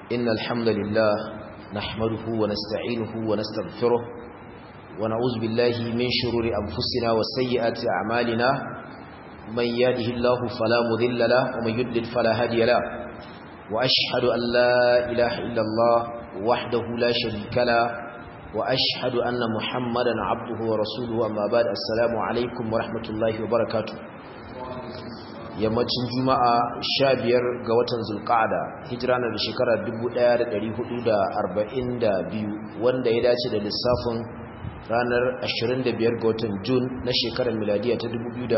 إن الحمد لله نحمده ونستعينه ونستغفره ونعوذ بالله من شرور أنفسنا وسيئات أعمالنا من يهده الله فلا مذل له ومن يضلل فلا هادي له وأشهد أن لا إله إلا الله وحده لا شريك له وأشهد أن محمدا عبده ورسوله أما بعد السلام عليكم ورحمة الله وبركاته yammacin juma'a sha biyar ga watan zulqa'ada hijira na da shekara 1442 wanda ya dace da lissafin ranar 25 ga watan jun na shekarar miladiya ta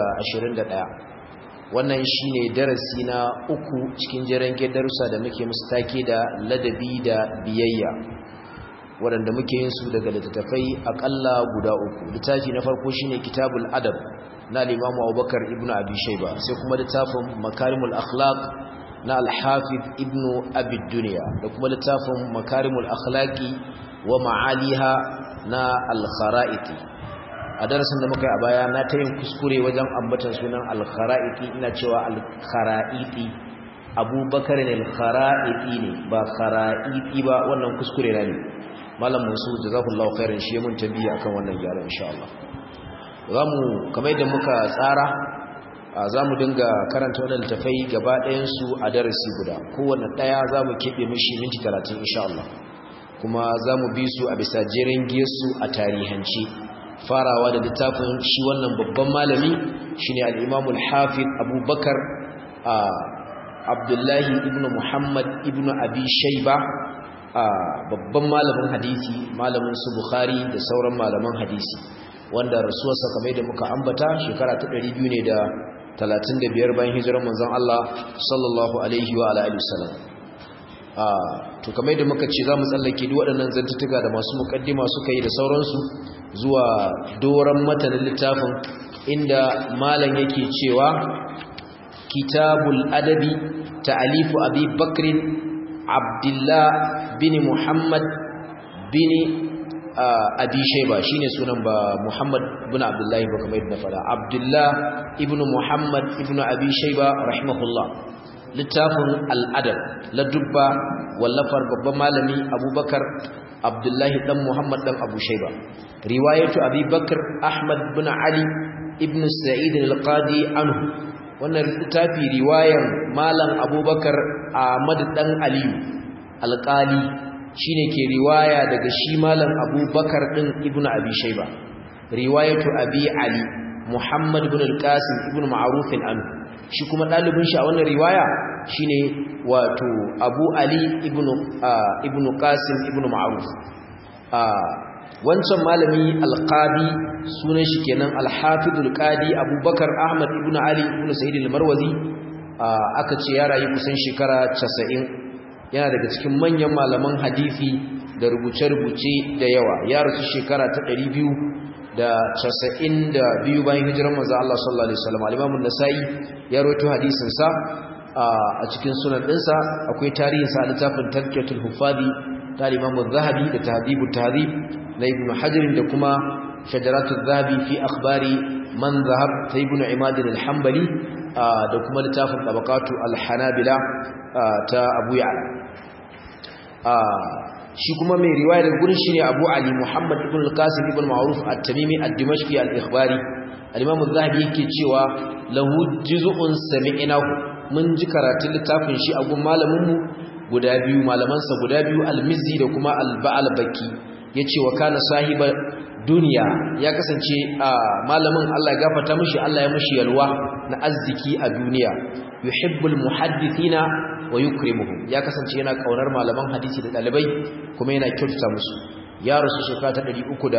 2021 wannan shine darasi na uku cikin jiran darussa da muke musu take da ladabi da biyayya waɗanda muke yin su daga littattafai akalla guda uku littafi na farko shine kitabul adab na limamu abubakar ibn abi shaiba sai kuma littafin makarimul akhlaq na alhafiz ibn abi duniya da kuma littafin makarimul akhlaqi wa ma'aliha na al-kharaiti a darasin da muka yi a baya na ta yin kuskure wajen ambatan sunan al-kharaiti ina cewa al-kharaiti abubakar ne al-kharaiti ne ba kharaiti ba wannan kuskure na ne malam musu jazakallahu khairan shi mun tabiya akan wannan gyara insha Allah zamu kamar yadda muka tsara zamu dinga karanta wannan littafai gaba ɗayan su a darasi guda kowanne daya zamu kebe mishi minti 30 insha Allah kuma zamu bi su a bisa jerin giyarsu a tarihanci farawa da littafin shi wannan babban malami shine al-Imam al-Hafiz Abubakar Abdullahi ibn Muhammad ibn Abi Shayba babban malamin hadisi malamin su Bukhari da sauran malaman hadisi wanda rasuwarsa kamar da muka ambata shekara ta 200 ne da 35 bayan hijirar manzon Allah sallallahu alaihi wa alihi wasallam to kamar da muka ce zamu tsallake duk waɗannan zantutuka da masu mukaddima suka yi da sauransu zuwa doran matanin littafin inda malam yake cewa kitabul adabi ta'alifu abi bakrin abdullah bin muhammad bin abi shayba shine sunan ba muhammad ibn abdullahi ba kamar yadda fara abdullah ibn muhammad ibn abi shayba rahimahullah littafin al'adab la dubba wallafar babban malami abubakar abdullahi dan muhammad dan abu shayba riwayatu abi bakr ahmad ibn ali ibn sa'id al-qadi anhu wannan littafi riwayan malam abubakar ahmad dan aliyu alƙali shine ke riwaya daga shi malam abubakar din ibnu abi shayba riwayatu abi ali muhammad ibn al-qasim ibn ma'ruf an shi kuma dalibin shi a wannan riwaya shine wato abu ali ibn ibn qasim ibn ma'ruf wancan malami al-qadi sunan shi kenan al-hafiz al-qadi abubakar ahmad ibn ali ibn sa'id al-marwazi aka ce ya rayu kusan shekara 90 yana daga cikin manyan malaman hadisi da rubuce-rubuce da yawa ya rasu shekara ta ɗari biyu da casa'in da biyu bayan hijirar manzo Allah sallallahu alaihi wasallam al-Imam an-Nasa'i ya rawaito hadisin sa a cikin sunan ɗinsa akwai tarihin sa a littafin Tazkiyatul Hufadi ta Imam zahabi da Tahdhibut Tahdhib na Ibn Hajar da kuma Shajaratul Zahabi fi akhbari man zahab ta Ibn Imad al-Hanbali da kuma littafin Tabaqatu al-Hanabila ta Abu Ya'la shi kuma mai riwaya daga gurin shine Abu Ali Muhammad ibn al-Qasim ibn Ma'ruf at-Tamimi ad-Dimashqi al-Ikhbari al-Imam az-Zahabi yake cewa lahu juz'un sami'nahu mun ji karatun littafin shi a gun malamin mu guda biyu malaman sa guda biyu al-Mizzi da kuma al-Ba'al Baki yace wa kana sahiba duniya ya kasance malamin Allah ya gafarta mishi Allah ya mishi yalwa na arziki a duniya yuhibbul muhaddithina wa yukrimuhum ya kasance yana kaunar malaman hadisi da dalibai kuma yana kyautata musu ya rasu shekara ta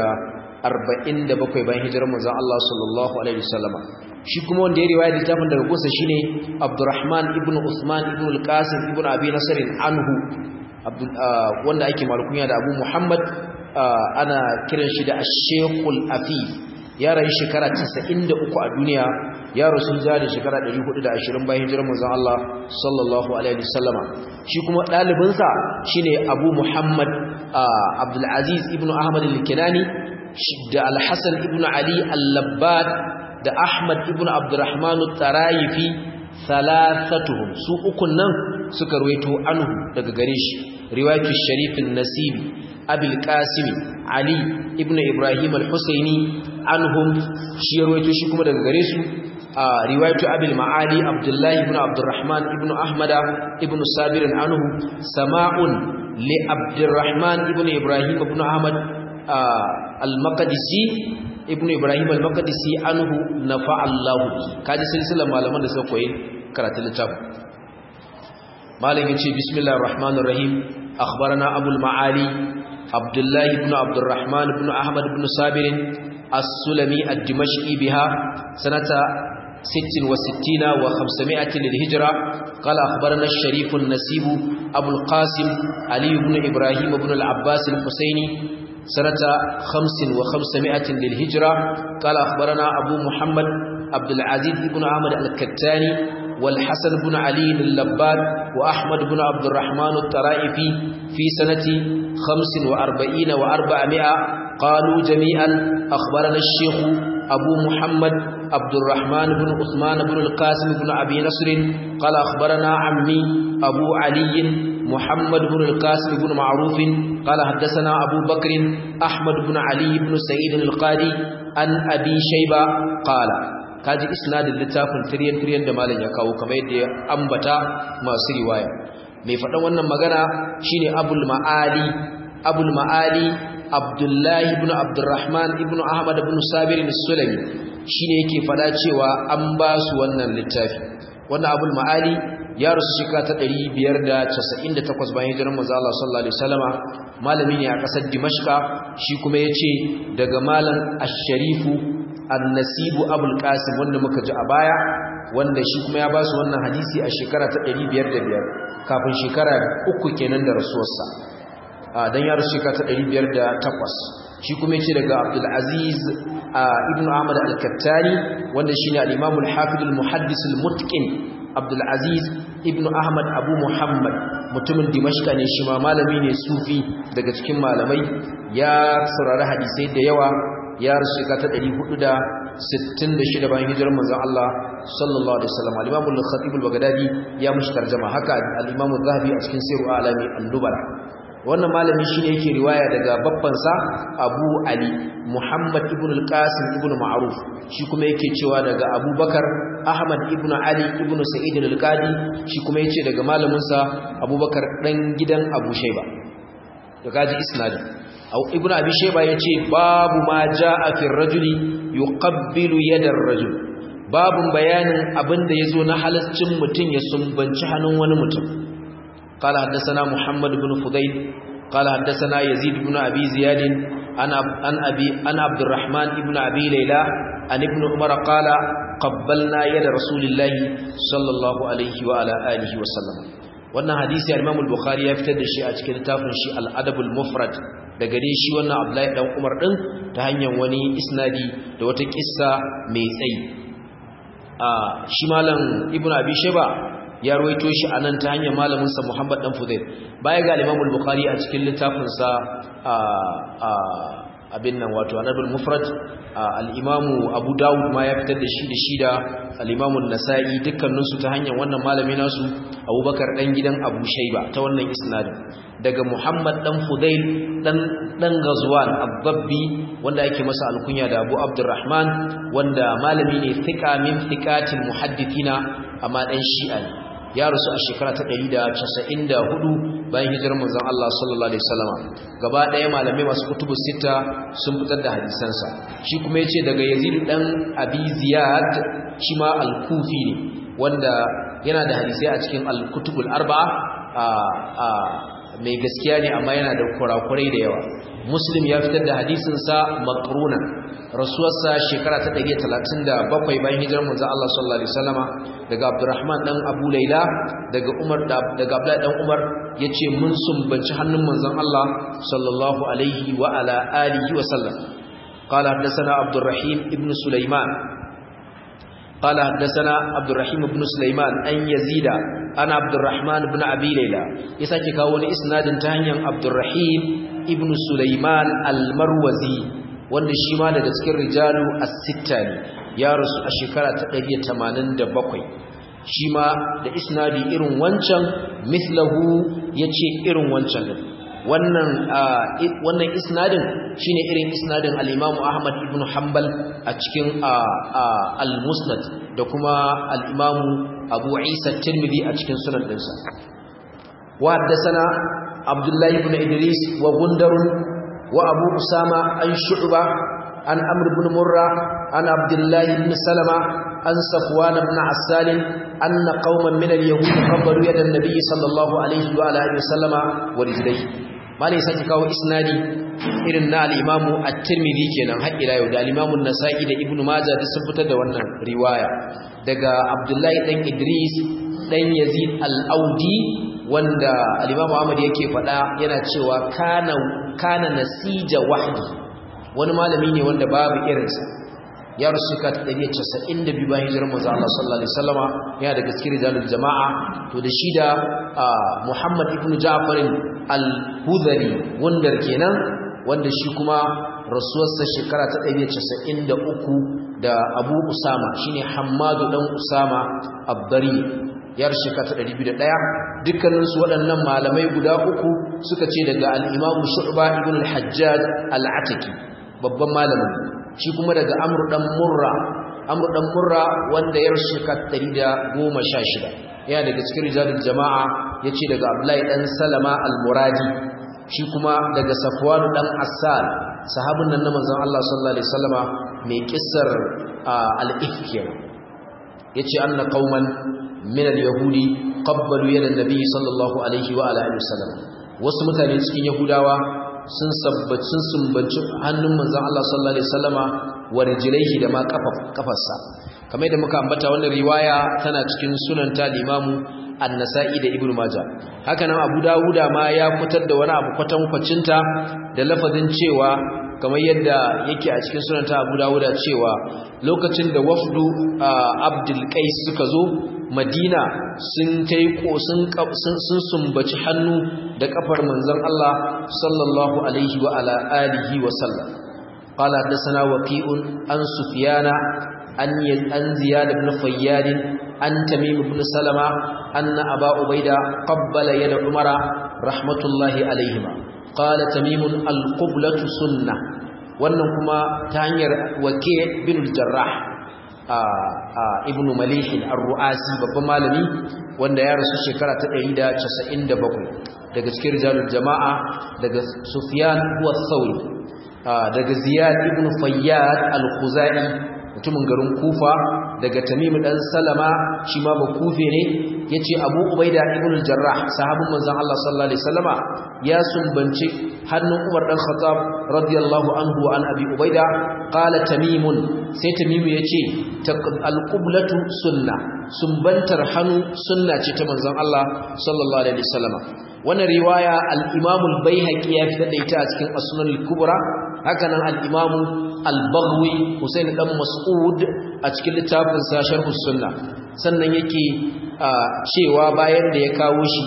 347 bayan hijirar manzon Allah sallallahu alaihi wasallama shi kuma wanda ya riwaya littafin daga gusa shine Abdurrahman ibn Usman ibn al-Qasim ibn Abi Nasr anhu wanda ake malkunya da Abu Muhammad ana kiran shi da Ash-Shaykhul Afif ya rayu shekara 93 a duniya ya rasu da shekara 420 bayan hijirar manzon Allah sallallahu alaihi wasallama shi kuma dalibinsa shine Abu Muhammad Abdul Aziz ibn Ahmad al-Kinani da Al-Hasan ibn Ali al-Labbad da Ahmad ibn Abdurrahman al-Tarayifi thalathatuhum su ukun nan suka ruwaito anhu daga gare shi riwayatu sharif an-nasib abul qasim ali ibn ibrahim al-husaini anhum shi rawaito shi kuma daga gare su riwayatu abul maali abdullah ibn abdurrahman ibn ahmada ibn sabir anhu sama'un li abdurrahman ibn ibrahim ibn ahmad al-maqdisi ibn ibrahim al-maqdisi anhu nafa Allah kaji silsilar malaman da suka koyi karatun littafin malam yace bismillahir rahmanir rahim akhbarana abul maali abdullah ibn abdurrahman ibn ahmad ibn sabir as-sulami ad-dimashqi biha sanata 66 و500 للهجرة قال أخبرنا الشريف النسيب أبو القاسم علي بن إبراهيم بن العباس الحسيني سنة خمس وخمسمائة للهجرة قال أخبرنا أبو محمد عبد العزيز بن أحمد الكتاني والحسن بن علي اللباد وأحمد بن عبد الرحمن الطرائفي في سنة خمس وأربعين وأربعمائة قالوا جميعا أخبرنا الشيخ أبو محمد عبد الرحمن بن عثمان بن القاسم بن أبي نصر قال أخبرنا عمي أبو علي محمد بن القاسم بن معروف قال حدثنا أبو بكر أحمد بن علي بن سعيد القاضي عن أبي شيبة قال kaji isnadin littafin tiryan tiryan da malam ya kawo kamar yadda ya ambata masu riwaya mai faɗan wannan magana shine abul ma'ali abul ma'ali abdullahi ibn abdurrahman ibn ahmad ibn sabir as-sulami shine yake faɗa cewa an ba su wannan littafi wannan abul ma'ali ya rasu shekara ta 598 bayan hijirar manzo Allah sallallahu alaihi wasallama malami ne a kasar Dimashqa shi kuma yace daga malam Ash-Sharifu An-Nasibu Abul Qasim wanda muka ji a baya wanda shi kuma ya ba su wannan hadisi a shekara ta 505 kafin shekara uku kenan da rasuwarsa dan ya rasu shekara ta 508 shi kuma yace daga Abdul Aziz ibn Ahmad al-Kattani wanda shine al-Imam al-Hafiz al-Muhaddis al-Mutqin Abdul Aziz ibn Ahmad Abu Muhammad mutumin Dimashqa ne shi ma malami ne sufi daga cikin malamai ya saurari hadisai da yawa ya rasu ta 466 bayan hijirar manzon Allah sallallahu alaihi wasallam al-Imam al-Khatib al-Baghdadi ya mushi tarjuma haka al-Imam az-Zahabi a cikin Sirru Alami al-Nubala wannan malami shine yake riwaya daga babbansa Abu Ali Muhammad ibn al-Qasim ibn Ma'ruf shi kuma yake cewa daga Abubakar Ahmad ibn Ali ibn Sa'id al-Qadi shi kuma yace daga malamin sa Abubakar dan gidan Abu Shayba to kaji isnadi au ibn Abi Shayba yace babu ma jaa fi ar-rajuli yuqabbilu yada ar-rajul babun bayanin abinda yazo na halaccin mutun ya sumbanci hannun wani mutum قال حدثنا محمد بن فضيل قال حدثنا يزيد بن أبي زياد عن عن أبي عن عبد الرحمن بن أبي ليلى عن ابن عمر قال قبلنا يد رسول الله صلى الله عليه وعلى آله وسلم wannan hadisi al-Imam al-Bukhari ya fitar da shi a cikin littafin shi al-Adab al-Mufrad daga dai shi wannan Abdullahi dan Umar din ta hanyar wani isnadi da wata kissa mai tsayi a shi malam Ibn Abi Shayba ya ruwaito shi a nan ta hanyar malaminsa Muhammad dan Fudail baya ga Imam al-Bukhari a cikin littafinsa abin nan wato Anabul Mufrad al-Imam Abu Dawud ma ya fitar da shi da shi da al-Imam an-Nasa'i dukkanin su ta hanyar wannan malami nasu Abubakar dan gidan Abu Shayba ta wannan isnadin daga Muhammad dan Fudail dan dan Ghazwan Abdabbi wanda yake masa alkunya da Abu Abdurrahman wanda malami ne thika min thikatil muhaddithina amma dan Shi'a ne ya rasu a shekara ta 194 bayan hijirar manzon Allah sallallahu alaihi wasallam gaba ɗaya malamai masu kutubu sita sun fitar da hadisansa shi kuma yace daga Yazid dan Abi Ziyad shi ma al-Kufi ne wanda yana da hadisai a cikin al-Kutubul Arba'a a mai gaskiya ne amma yana da kurakurai da yawa Muslim ya fitar da hadisinsa makruna rasuwarsa shekara ta 137 bayan hijirar manzon Allah sallallahu alaihi wasallama daga Abdurrahman dan Abu Laila daga Umar daga Abdullah dan Umar yace mun sumbanci hannun manzon Allah sallallahu alaihi wa ala alihi wa sallam قال حدثنا عبد الرحيم ابن سليمان قال حدثنا عبد الرحيم بن سليمان أن يزيد أنا عبد الرحمن بن أبي ليلى يساكي كاوني إسناد تهنيا عبد الرحيم ابن سليمان المروزي wanda shi ma daga cikin rijalu as-sitta ne ya rasu a shekara ta 187 shi ma da isnadi irin wancan mislahu yace irin wancan din wannan wannan isnadin shine irin isnadin al-Imam Ahmad ibn Hanbal a cikin al-Musnad da kuma al-Imam Abu Isa Tirmidhi a cikin sunan dinsa wa haddathana Abdullah ibn Idris wa Gundar wa Abu Usama an Shu'ba an Amr ibn Murra an Abdullah ibn Salama an Safwan ibn Assal anna qauman min al-yahud qabbalu yada an-nabi sallallahu alaihi wa alihi wa sallama wa rijlaihi malai sake kawo isnadi irin na al-imamu at-tirmidhi kenan har ila yau da al-imamu an-nasa'i da ibnu majah duk sun fitar da wannan riwaya daga abdullahi dan idris dan yazid al-audi wanda al-imamu ahmad yake faɗa yana cewa kana kana nasija wahdi wani malami ne wanda babu irinsa ya rusu ka 192 bayan hijirar manzo Allah sallallahu alaihi wasallama yana daga cikin rijalul jama'a to da shi da Muhammad ibn Ja'far al-Hudhari wandar kenan wanda shi kuma rasuwarsa shekara ta 193 da Abu Usama shine Hammadu dan Usama Abdari ya rusu ka ta 201 dukkanin su waɗannan malamai guda uku suka ce daga al-Imam Shu'ba ibn al-Hajjaj al-Ataki babban malamin shi kuma daga Amr dan Murra Amr dan Murra wanda ya rusu ka 116 yana daga cikin rijalul jama'a yace daga Abdullahi dan Salama al-Muradi shi kuma daga Safwan dan Assal sahabin nan na manzon Allah sallallahu alaihi wasallama mai kissar al-ifk yace anna qauman min al-yahudi qabbalu yada an-nabi sallallahu alaihi wa alihi wasallam wasu mutane cikin yahudawa sun sabbaci sun sumbanci hannun manzon Allah sallallahu alaihi wasallama wa rijlaihi da ma kafarsa kamar da muka ambata wannan riwaya tana cikin sunan ta limamu an-nasa'i da ibnu majah haka nan abu dawuda ma ya fitar da wani abu kwatan kwacinta da lafazin cewa kamar yadda yake a cikin sunan ta abu dawuda cewa lokacin da wafdu abdul qais suka zo madina sun tai sun sun sumbaci hannu da kafar manzon Allah sallallahu alaihi wa ala alihi wa sallam قال حدثنا وكيء عن سفيان عن زياد بن فياد عن تميم بن سلمة أن أبا عبيدة قبل يد عمر رحمة الله عليهما قال تميم القبلة سنة wannan kuma ta hanyar wake bin jarrah ibn malih ar-ru'asi babban malami wanda ya rasu shekara ta 197 daga cikin rijalul jama'a daga sufyan huwa thawri daga ziyad ibn fayyad al-khuzai mutumin garin kufa daga tamim dan salama shi ma ba kufe ne yace abu ubaida ibn al-jarrah sahabin manzon Allah sallallahu alaihi wasallama ya sumbance hannun umar dan khattab radiyallahu anhu an abi ubaida qala tamim sai tamim yace al-qiblatu sunna sumbantar hannu sunna ce ta manzon Allah sallallahu alaihi wasallama wannan riwaya al-imam al-baihaqi ya fitar da ita a cikin as-sunan al-kubra hakanan al-imam al-baghwi husain dan mas'ud a cikin littafin sa sharh sunna sannan yake cewa bayan da ya kawo shi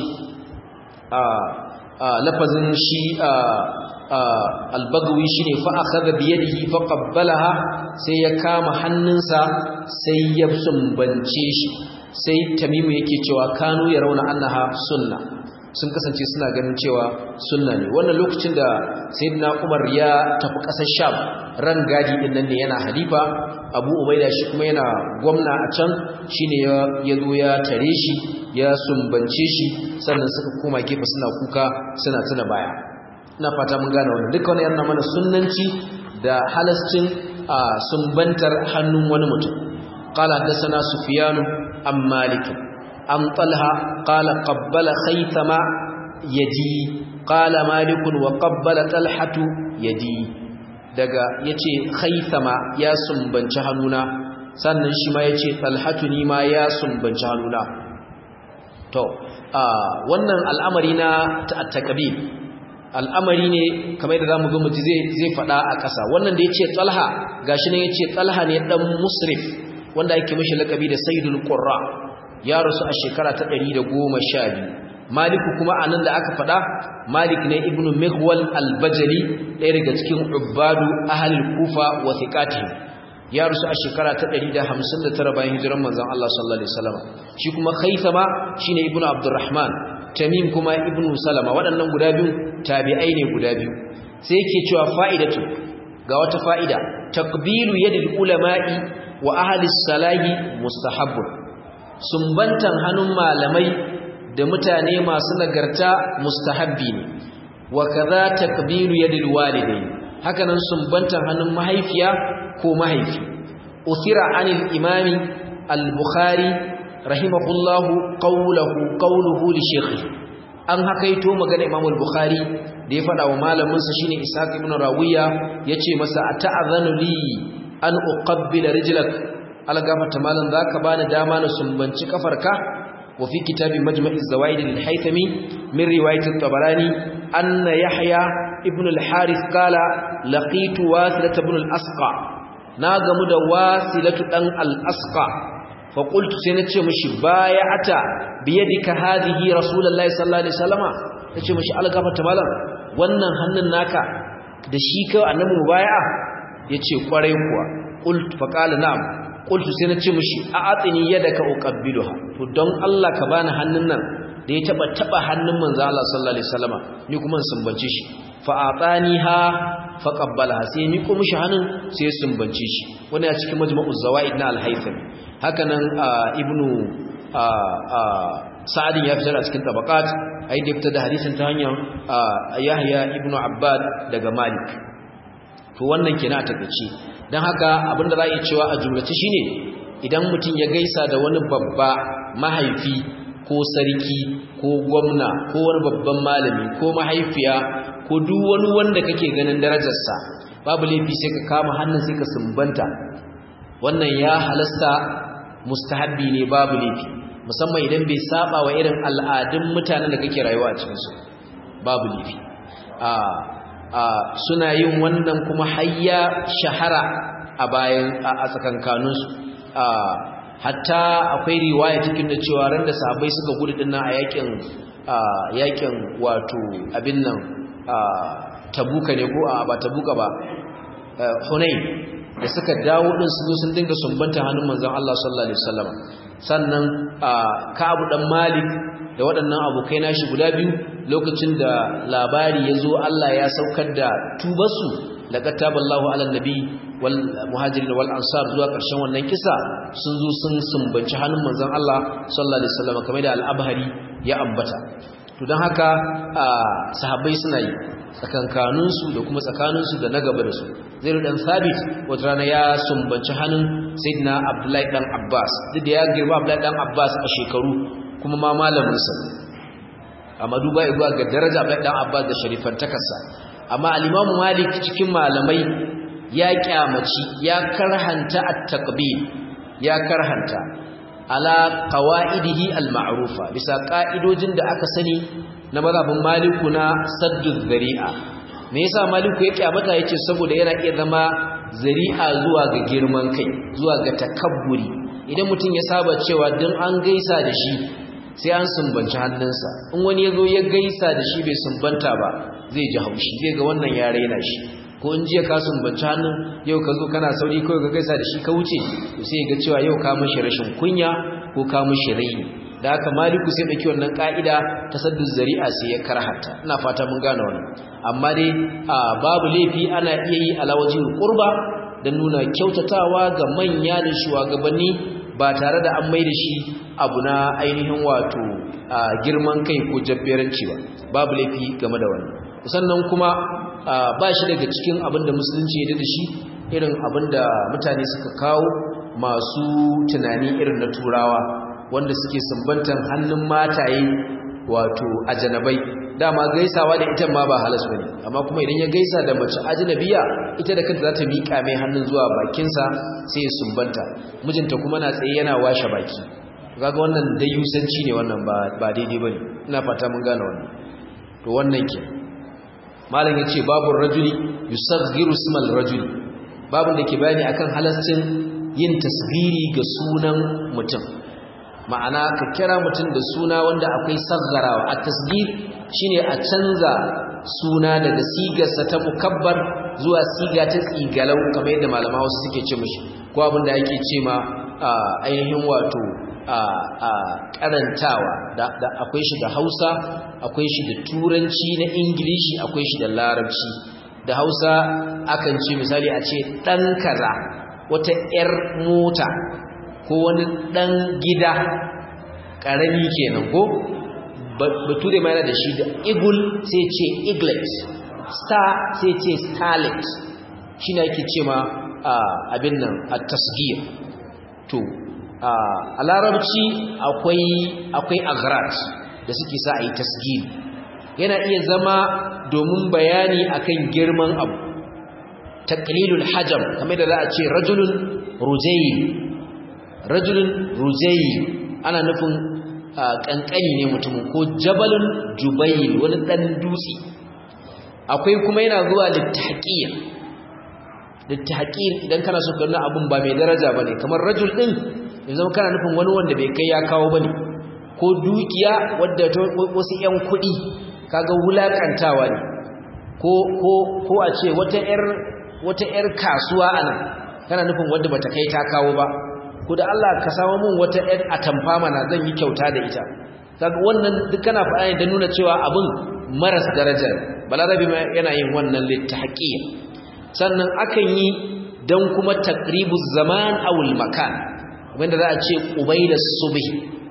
lafazin shi al-baghwi shine fa akhadha bi yadihi fa qabbalaha sai ya kama hannunsa sai ya sumbance shi sai tamimu yake cewa kanu yarawna annaha sunna sun kasance suna ganin cewa sunna ne wannan lokacin da sayyidina Umar ya tafi ƙasar Sham ran gadi din nan ne yana halifa Abu Ubaida shi kuma yana gwamna a can shine ya yazo ya tare shi ya sumbance shi sannan suka koma gefe suna kuka suna tuna baya ina fata mun gane wannan duka wannan yana mana sunnanci da halascin sumbantar hannun wani mutum qala hadathana sufyan am malik am talha qala qabbala khaythama yadi qala malik wa qabbala talhatu yadi daga yace khaythama ya sumbanci hannuna sannan shi ma yace talhatu ni ma ya sumbanci hannuna to wannan al'amari na at-takbir al'amari ne kamar da zamu ga muji zai zai fada a ƙasa wannan da yace talha gashi ne yace talha ne dan musrif wanda yake mishi lakabi da sayyidul qurra ya rasu a shekara ta 112 maliku kuma anan da aka fada malik ne ibnu mighwal al-bajali ɗaya daga cikin ubbadu ahlul kufa wa thiqatihim ya rusu a shekara ta 159 bayan hijiran manzon Allah sallallahu alaihi wasallam shi kuma Khaythama shine ibnu Abdurrahman Tamim kuma ibnu Salama waɗannan guda biyu tabi'ai ne guda biyu sai yake cewa fa'idatu ga wata fa'ida takbilu yadil ulama'i wa ahli salahi mustahabbun sumbantan hannun malamai da mutane masu nagarta mustahabbi ne wa kaza takbilu yadil walidain hakanan sumbantan hannun mahaifiya ko mahaifi uthira anil imami al-bukhari rahimahullahu qawluhu qawluhu li shaykhi an hakaito magana imam al-bukhari da ya fada wa malamin sa shine ishaq ibn rawiya yace masa ata'adhanu li an uqabbila rijlak algafata malan zaka bani dama na sumbanci kafarka wa fi kitabi majma'i az-zawaid lil-haythami min riwayat at-tabarani anna yahya ibn al-harith qala laqitu wasilat ibn al-asqa na gamu da wasilatu dan al-asqa fa qultu sai nace mishi bay'ata biyadika hadhihi rasulullahi sallallahu alaihi wasallama nace mishi algafata malan wannan hannun naka da shi kai annabi mubay'a yace kwarai kuwa qult fa qala na'am qultu sai nace mishi a'atini yadaka uqabbiluha to don Allah ka bani hannun nan da ya taba taba hannun manzo Allah sallallahu alaihi wasallama ni kuma sumbance shi fa ataniha fa qabbalaha sai ni kuma shi hannun sai sumbance shi wannan a cikin majma'uz zawaid na al-haythami haka nan ibnu sa'ad ya fitar a cikin tabaqat ai da fitar da hadisin ta hanyar yahya ibnu abbad daga malik to wannan kenan a takeice dan haka abinda za a yi cewa a jumlace shine idan mutum ya gaisa da wani babba mahaifi ko sarki ko gwamna ko wani babban malami ko mahaifiya ko duk wani wanda kake ganin darajarsa babu laifi sai ka kama hannun sai ka sumbanta wannan ya halasta mustahabbi ne babu laifi musamman idan bai saba wa irin al'adun mutanen da kake rayuwa a cikinsu babu laifi a a suna yin wannan kuma hayya shahara a bayan a tsakankaninsu hatta akwai riwaya cikin da cewa ran da sahabbai suka gudu dinnan a yakin yakin wato abin nan tabuka ne ko a ba tabuka ba hunain da suka dawo din su zo sun dinga sumbanta hannun manzon Allah sallallahu alaihi wasallam sannan Ka'ab dan Malik da waɗannan abokai nashi guda biyu lokacin da labari ya zo Allah ya saukar da tubarsu laqad taballahu ala nabi wal muhajirin wal ansar zuwa ƙarshen wannan kisa sun zo sun sumbanci hannun manzon Allah sallallahu alaihi wasallam kamar da al-Abhari ya ambata to don haka sahabbai suna yi tsakankaninsu da kuma tsakaninsu da na gaba da su zai dan sabit wata rana ya sumbanci hannun sayyidina abdullahi dan abbas duk da ya girma abdullahi dan abbas a shekaru kuma ma malaminsa amma duba igwa ga daraja abdullahi dan abbas da sharifantakarsa amma al-imamu malik cikin malamai ya kyamaci ya karhanta at-taqbil ya karhanta ala qawaidihi al-ma'rufa bisa ka'idojin da aka sani na mazhabin maliku na sadduz zari'a me yasa maliku ya kyamata yace saboda yana iya zama zari'a zuwa ga girman kai zuwa ga takabburi idan mutum ya saba cewa dan an gaisa da shi sai an sumbanci hannunsa in wani yazo ya gaisa da shi bai sumbanta ba zai ji haushi zai ga wannan ya raina shi ko in jiya ka sumbanci hannun yau ka zo kana sauri kawai ka gaisa da shi ka wuce to sai ga cewa yau ka mishi rashin kunya ko ka mishi raini da haka maliku sai dauki wannan ka'ida ta sadduz zari'a sai ya karhata ina fata mun gane wannan amma dai babu laifi ana iya yi alawajin qurba dan nuna kyautatawa ga manya da shugabanni ba tare da an maida shi abu na ainihin wato girman kai ko jabberanci ba babu laifi game da wannan sannan kuma ba shi daga cikin abin da musulunci ya da shi irin abin da mutane suka kawo masu tunani irin na turawa wanda suke sumbantan hannun mataye wato ajanabai dama gaisawa da ita ma ba halas bane amma kuma idan ya gaisa da mace ajnabiya ita da kanta za ta miƙa mai hannun zuwa bakinsa sai ya sumbanta mijinta kuma na tsaye yana washe baki kaga wannan dai yusanci ne wannan ba ba daidai bane ina fata mun gane wannan to wannan ke malam yace babu rajuli yusaghiru ismal rajuli babu da ke bayani akan halascin yin tasgiri ga sunan mutum ma'ana ka kira mutum da suna wanda akwai saggarawa a tasgir shine a canza suna daga sigarsa ta mukabbar zuwa siga ta tsigalau kamar yadda malama wasu suke ce mishi ko abin da ake ce ma ainihin wato a karantawa da akwai shi da hausa akwai shi da turanci na ingilishi akwai shi da larabci da hausa akan ce misali a ce ɗan kaza wata 'yar mota ko wani ɗan gida ƙarami kenan ko bature ma yana da shi da eagle sai ce eaglet star sai ce starlet shi ne ake ce ma abin nan a tasgir to a larabci akwai akwai agrat da suke sa a yi tasgir yana iya zama domin bayani akan girman abu taqlilul hajam kamar da za a ce rajulun rujayl rajulun rujayl ana nufin kankani ne mutumin ko jabalun jubayl wani dan dutse akwai kuma yana zuwa littahqir littahqir idan kana so kana abun ba mai daraja bane kamar rajul din yanzu kana nufin wani wanda bai kai ya kawo bane ko dukiya wadda wasu yan kuɗi kaga wulakantawa ne ko ko ko a ce wata yar wata yar kasuwa anan kana nufin wanda bata kai ta kawo ba ko da Allah ka samu mun wata yar atamfa mana zan yi kyauta da ita kaga wannan duk kana faɗa ne dan nuna cewa abun maras daraja balarabi yana yin wannan littahqiya sannan akan yi dan kuma taqribuz zaman aw al makan wanda za a ce qubayla subhi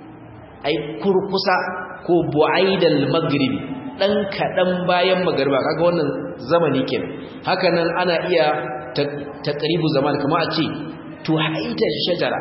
ai kurkusa ko bu'aidal maghribi dan kadan bayan magariba kaga wannan zamani kenan haka nan ana iya taqribu zaman kamar a ce tuhaita shajara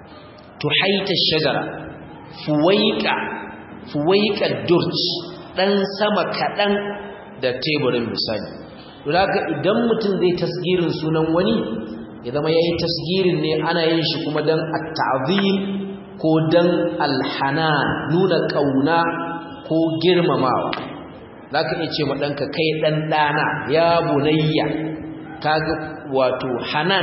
tuhaita shajara fuwaika fuwaika durj dan sama kadan da teburin misali haka idan mutum zai tasgirin sunan wani ya zama yayi tasgirin ne ana yin shi kuma dan at-ta'zim ko dan alhanan nuna kauna ko girmamawa za ka iya ce maɗanka kai ɗan ɗana ya bunayya kaga wato hanan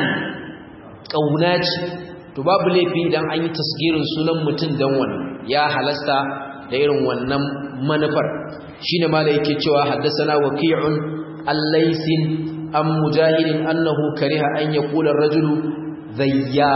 ƙauna ce to babu laifi idan an yi tasgirin sunan mutum don wani ya halasta da irin wannan manufar shi ne mala yake cewa haddasana waki'un allaisin an mujahidin annahu kariha an ya kula rajulu zayya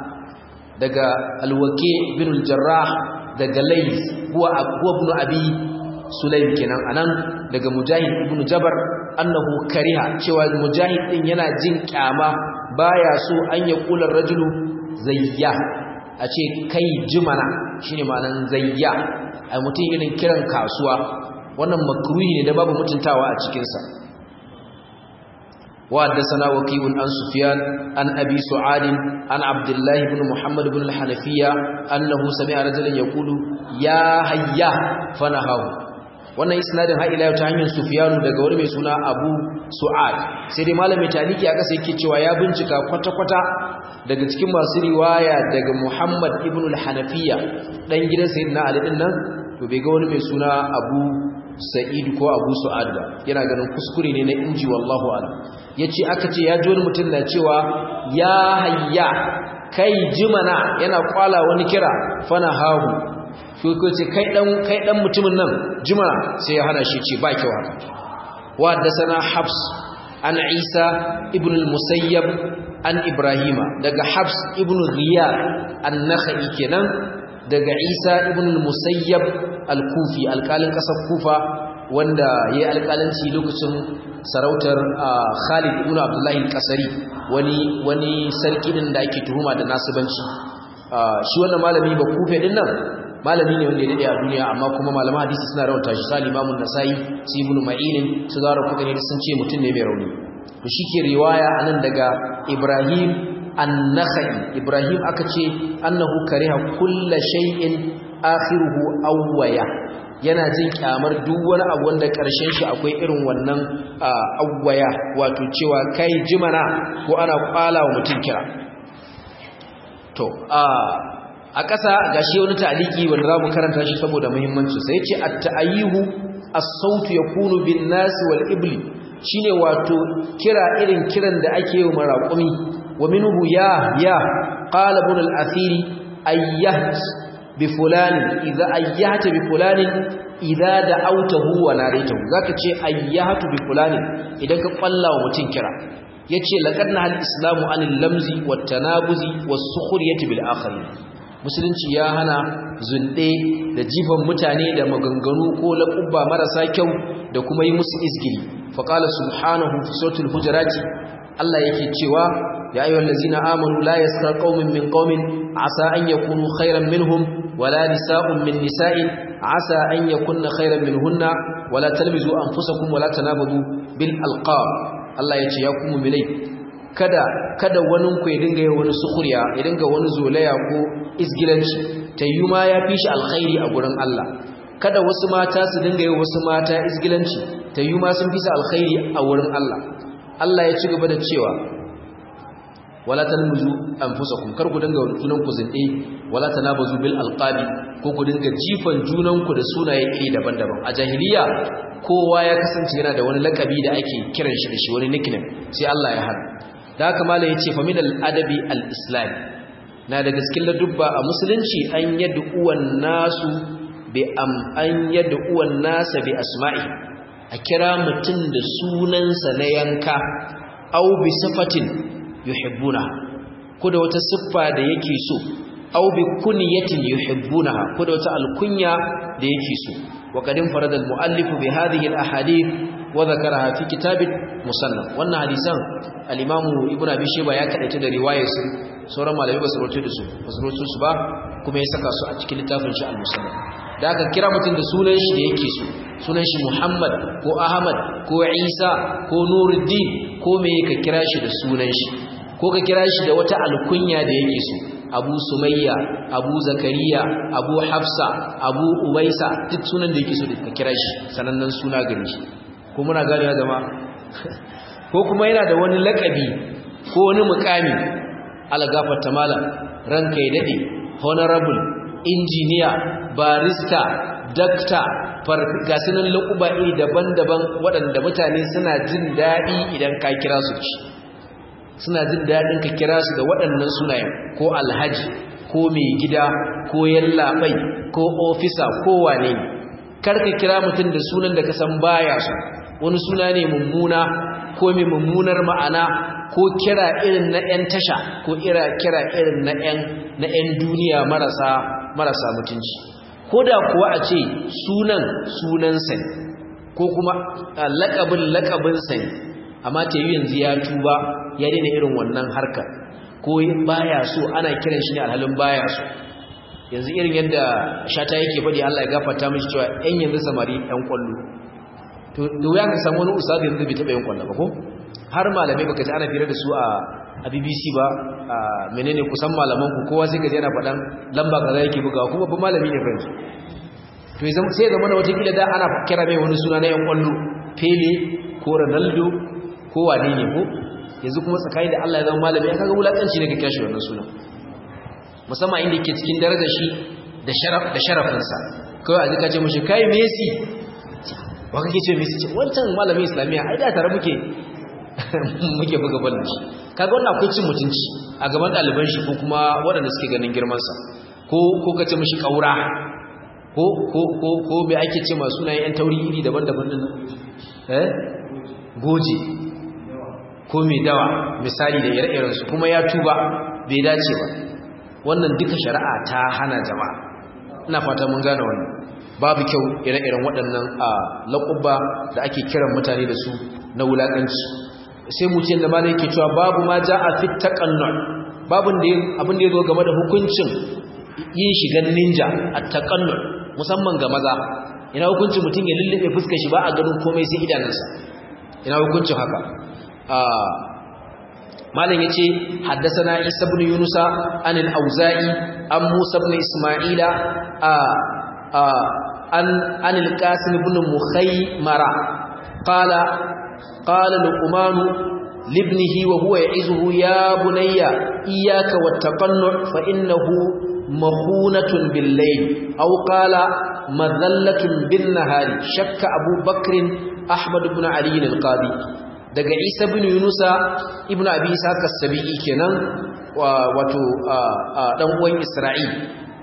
daga alwake bin jarrah daga lais huwa ibn abi sulaim kenan anan daga mujahid ibn jabar annahu kariha cewa mujahid din yana jin kyama baya so an ya kula rajulu zayya a ce kai jimana shine ma'anan zayya a mutum irin kiran kasuwa wannan makruhi ne da babu mutuntawa a cikin sa وحدثنا وكيع عن سفيان عن أبي سعاد عن عبد الله بن محمد بن الحنفية أنه سمع رجلا يقول يا هيا فنهاه wannan isnadin har ila ta hanyar Sufyan daga wani mai suna Abu Su'ad sai dai malami taliki a kasa yake cewa ya bincika kwata-kwata daga cikin masu riwaya daga Muhammad ibn al-Hanafiya dan gidan Sayyidina Ali din nan to bai ga wani mai suna Abu Sa'id ko Abu Su'ad ba yana ganin kuskure ne na inji wallahu a'lam yace aka ce ya ji wani mutum na cewa ya hayya kai jimana yana kwala wani kira fana hahu shi ko ce kai dan kai dan mutumin nan jimana sai ya hana shi ce ba kyau haka wa sana habs an isa ibn al-musayyab an ibrahima daga habs ibn riyad an-nakhai kenan daga isa ibn al-musayyab al-kufi alƙalin ƙasar kufa wanda ya yi alƙalanci lokacin sarautar Khalid ibn Abdullah al-Qasari wani wani sarki din da ake tuhuma da nasibanci shi wannan malami ba kufe din nan malami ne wanda ya dade a duniya amma kuma malaman hadisi suna rawata shi sai Imam nasai su Ibn Ma'in su Zara Qutni sun ce mutum ne mai rauni to shike riwaya anan daga Ibrahim an-Nakhai Ibrahim aka ce annahu kariha kulla shay'in akhiruhu awwaya yana jin kyamar duk wani abu wanda ƙarshen shi akwai irin wannan awwaya wato cewa kai jimana ko ana kwala wa mutum kira to a ƙasa gashi wani ta'aliki wanda za mu karanta shi saboda muhimmanci sai ce at-ta'ayihu as-sautu yakunu bin nas wal ibli shine wato kira irin kiran da ake yi maraqumi wa minhu ya ya qala ibn al-athiri ayyat bi fulanin idza ayyata bi fulanin idza da'awtahu wa naraytahu zaka ce ayyatu bi fulanin idan ka kwallawa mutun kira yace laqad nahal islamu anil lamzi wat tanabuzi was sukhriyati bil akharin musulunci ya hana zunde da jifan mutane da maganganu ko laqubba marasa kyau da kuma yi musu izgili faqala subhanahu fi suratul hujurati Allah yake cewa ya ayyuhal ladzina amanu la yaskar qaumin min qaumin asa an yakunu khairan minhum wala nisa'un min nisa'in asa an yakunna khairan minhunna wala talbizu anfusakum wala tanabadu bil alqab Allah yace ya kuma milai kada kada wani ku ya dinga yi wani sukuriya ya dinga wani zolaya ko isgilanci tayyuma ya fi shi alkhairi a gurin Allah kada wasu mata su dinga yi wasu mata isgilanci tayyuma sun fi su alkhairi a wurin Allah Allah ya ci gaba da cewa wala talmuzu anfusakum kar ku dinga junan ku zinde wala tanabazu bil alqabi ko ku dinga jifan junan ku da sunaye iri daban-daban a jahiliya kowa ya kasance yana da wani lakabi da ake kiran shi da shi wani nickname sai Allah ya hana da haka malai yace fa min al adabi al islam na da gaskin ladubba a musulunci an yad'u uwan nasu bi am an yad'u uwan nasa bi asma'i a kira mutum da sunansa na yanka au bi sifatin yuhibbuna ko da wata siffa da yake so au bi kunyatin yuhibbuna ko da wata alkunya da yake so wa kadin farada almuallif bi hadhihi alahadith wa dhakaraha fi kitab musannaf wannan hadisan al-imam ibnu abi shayba ya kadaita da riwayar su sauran malamai ba su rawaito da su ba su rawaito su ba kuma ya saka su a cikin littafin shi al-musannaf da aka kira mutum da sunan shi da yake so sunan shi Muhammad ko Ahmad ko Isa ko Nuruddin ko me ka kira shi da sunan shi ko ka kira shi da wata alkunya da yake so Abu Sumayya Abu Zakariya Abu Hafsa Abu Ubaisa duk sunan da yake so ka kira shi sanannen suna gare shi ko muna gane ya zama ko kuma yana da wani lakabi ko wani mukami algafarta malam ranka ya dade honorable injiniya barista dakta gasunan laƙuba iri daban-daban waɗanda mutane suna jin daɗi idan ka kira su ci suna jin daɗin ka kira su da waɗannan sunayen ko alhaji ko mai gida ko yallaɓai ko ofisa ko wane ne karka kira mutum da sunan da ka san baya su wani suna ne mummuna ko mai mummunar ma'ana ko kira irin na 'yan tasha ko kira irin na 'yan duniya marasa marasa mutunci ko da kuwa a ce sunan sunansa ne ko kuma lakabin lakabinsa ne amma ta yi yanzu ya tuba ya daina irin wannan harkar ko baya so ana kiran shi ne alhalin baya so yanzu irin yadda shata yake faɗi Allah ya gafarta mishi cewa ɗan yanzu samari ɗan kwallo to da wuya ka samu wani ustazi yanzu bai taɓa yin kwallo ba ko har malamai baka ji ana fira da su a a BBC ba a menene kusan malaman ku kowa sai ka je yana faɗan lamba kaza yake bugawa kuma ba malami ne fa to sai ya zama da wata kila da ana kira mai wani suna na yan kwallo Pele ko Ronaldo ko wane ne ko yanzu kuma tsakani da Allah ya zama malami ya kaga wulakanci ne ka kira shi wannan sunan musamman inda yake cikin darajar shi da sharaf da sharafinsa kawai a zika ce mishi kai Messi wa kake ce Messi wancan malamin islamiya ai da tare muke muke buga ballon shi kaga wannan akwai cin mutunci a gaban ɗaliban shi ko kuma waɗanda suke ganin girmansa ko ko kace mishi kaura ko ko ko ko me ake ce masu sunayen yan tauri iri daban-daban din eh goje ko mai dawa misali da ire-iren su kuma ya tuba bai dace ba wannan duka shari'a ta hana jama'a ina fata mun gane wannan babu kyau ire-iren waɗannan a laƙubba da ake kiran mutane da su na wulaƙanci sai mu ce da malai yake cewa babu ma ja a fit taqannu babun da abin da yazo game da hukuncin yin shigan ninja at taqannu musamman ga maza ina hukuncin mutum ya lullube fuskar shi ba a ganin komai sai idanunsa ina hukuncin haka ah malam yace haddathana isa ibn yunusa an al-auza'i an musa ibn isma'ila a an an al-qasim ibn mukhaymara qala قال لقمان لابنه وهو يعزه يا بني إياك والتقنع فإنه مخونة بالليل أو قال مذلة بالنهار شك أبو بكر أحمد بن علي القاضي daga Isa bin Yunusa ibn Abi Isa as-Sabi'i kenan wato dan uwan Isra'il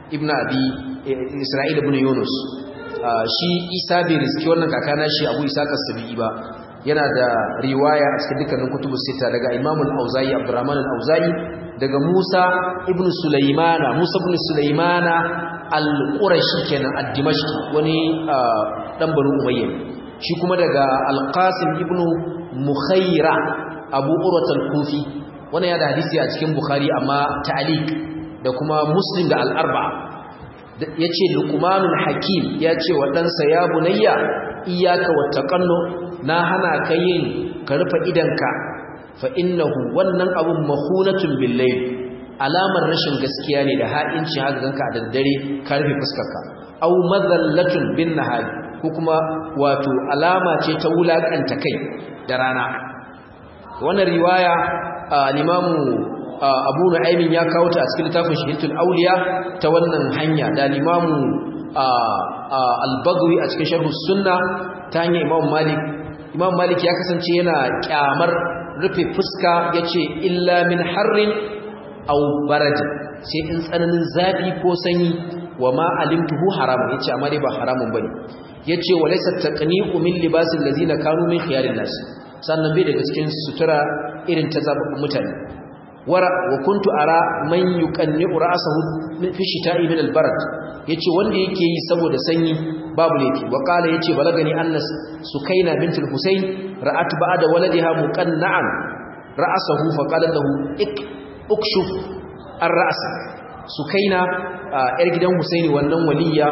ibn abi isra'il ibn yunus shi isa bai riski wannan kakana shi abu isa kasabi ba yana da riwaya a cikin dukkanin kutubus sita daga imam al-auza'i abdurrahman al-auza'i daga musa ibn sulaimana musa ibn sulaimana al-qurashi kenan ad-dimashqi wani dan banu umayya shi kuma daga al-qasim ibn mukhaira abu urwat al-kufi wannan ya da hadisi a cikin bukhari amma ta'liq da kuma muslim da al-arba'a yace luqmanul hakim yace wa ɗansa ya bunayya iyyaka wattaqannu na hana ka yin ka rufe idanka fa innahu wannan abun mahunatun billayl alamar rashin gaskiya ne da ha'inci haka ganka a daddare ka rufe fuskarka aw madallatun bin nahari ko kuma wato alama ce ta wulakanta kai da rana wannan riwaya al-imamu abu nu'aymin ya kawo ta a cikin littafin shahidatul awliya ta wannan hanya da al-imamu al-baghawi a cikin sharh sunna ta hanyar imam malik imam malik ya kasance yana kyamar rufe fuska yace illa min harrin aw barad sai in tsananin zafi ko sanyi wa ma alimtuhu haram yace amma dai ba haramun bane yace walaysa taqni'u min libasil ladina kanu min khiyarin nas sannan bai daga cikin sutura irin ta zababbun mutane wara wa kuntu ara man yuqanni'u ra'sahu fi shita'i min al-barad yace wanda yake yi saboda sanyi babu laifi wa qala yace balagani annas sukaina bint al-husayn ra'at ba'da waladiha muqanna'an ra'sahu fa qala lahu ik ukshuf ar-ra's sukaina yar gidan husaini wannan waliya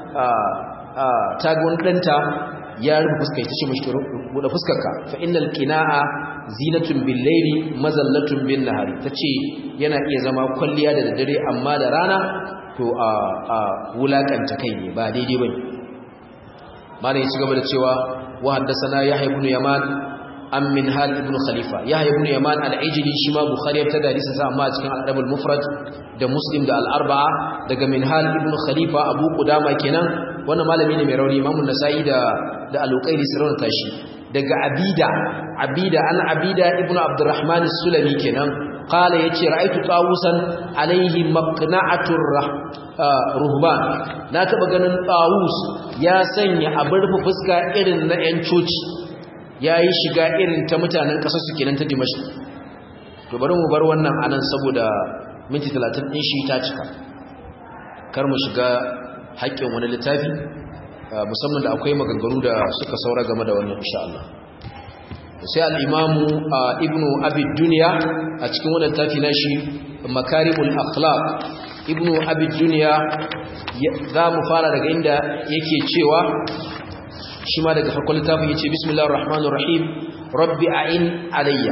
ta ga wani danta ya rufe fuskar ta ce mashi buɗe fuskarka fa innal qina'a zinatun bil layli mazallatun bin nahari tace yana iya zama kwalliya da daddare amma da rana to a a wulakanta kai ne ba daidai bane malai ya ci gaba da cewa wa haddathana yahya ibn yaman am min hal ibn khalifa yahya ibn yaman al-ijli shi ma bukhari ya tada hadisin sa amma a cikin al-adab al-mufrad da muslim da al-arba'a daga min hal ibn khalifa abu qudama kenan wannan malami ne mai rauni imamun nasa'i da da al-uqayli sirrun tashi daga abida abida an abida ibnu abdurrahman as-sulami kenan qala yace ra'aytu tawusan alayhi maqna'atur ruhban na taba ganin tawus ya sanya abin rufe fuska irin na yan coci yayi shiga irin ta mutanen kasar su kenan ta dimashq to bari mu bar wannan anan saboda minti 30 din shi ta cika kar mu shiga haƙƙin wani littafi musamman da akwai maganganu da suka saura game da wannan insha Allah sai al-imamu ibnu abi dunya a cikin wannan tafi na shi makarimul akhlaq ibnu abi dunya za mu fara daga inda yake cewa shi ma daga farkon littafin yace bismillahir rahmanir rahim rabbi a'in alayya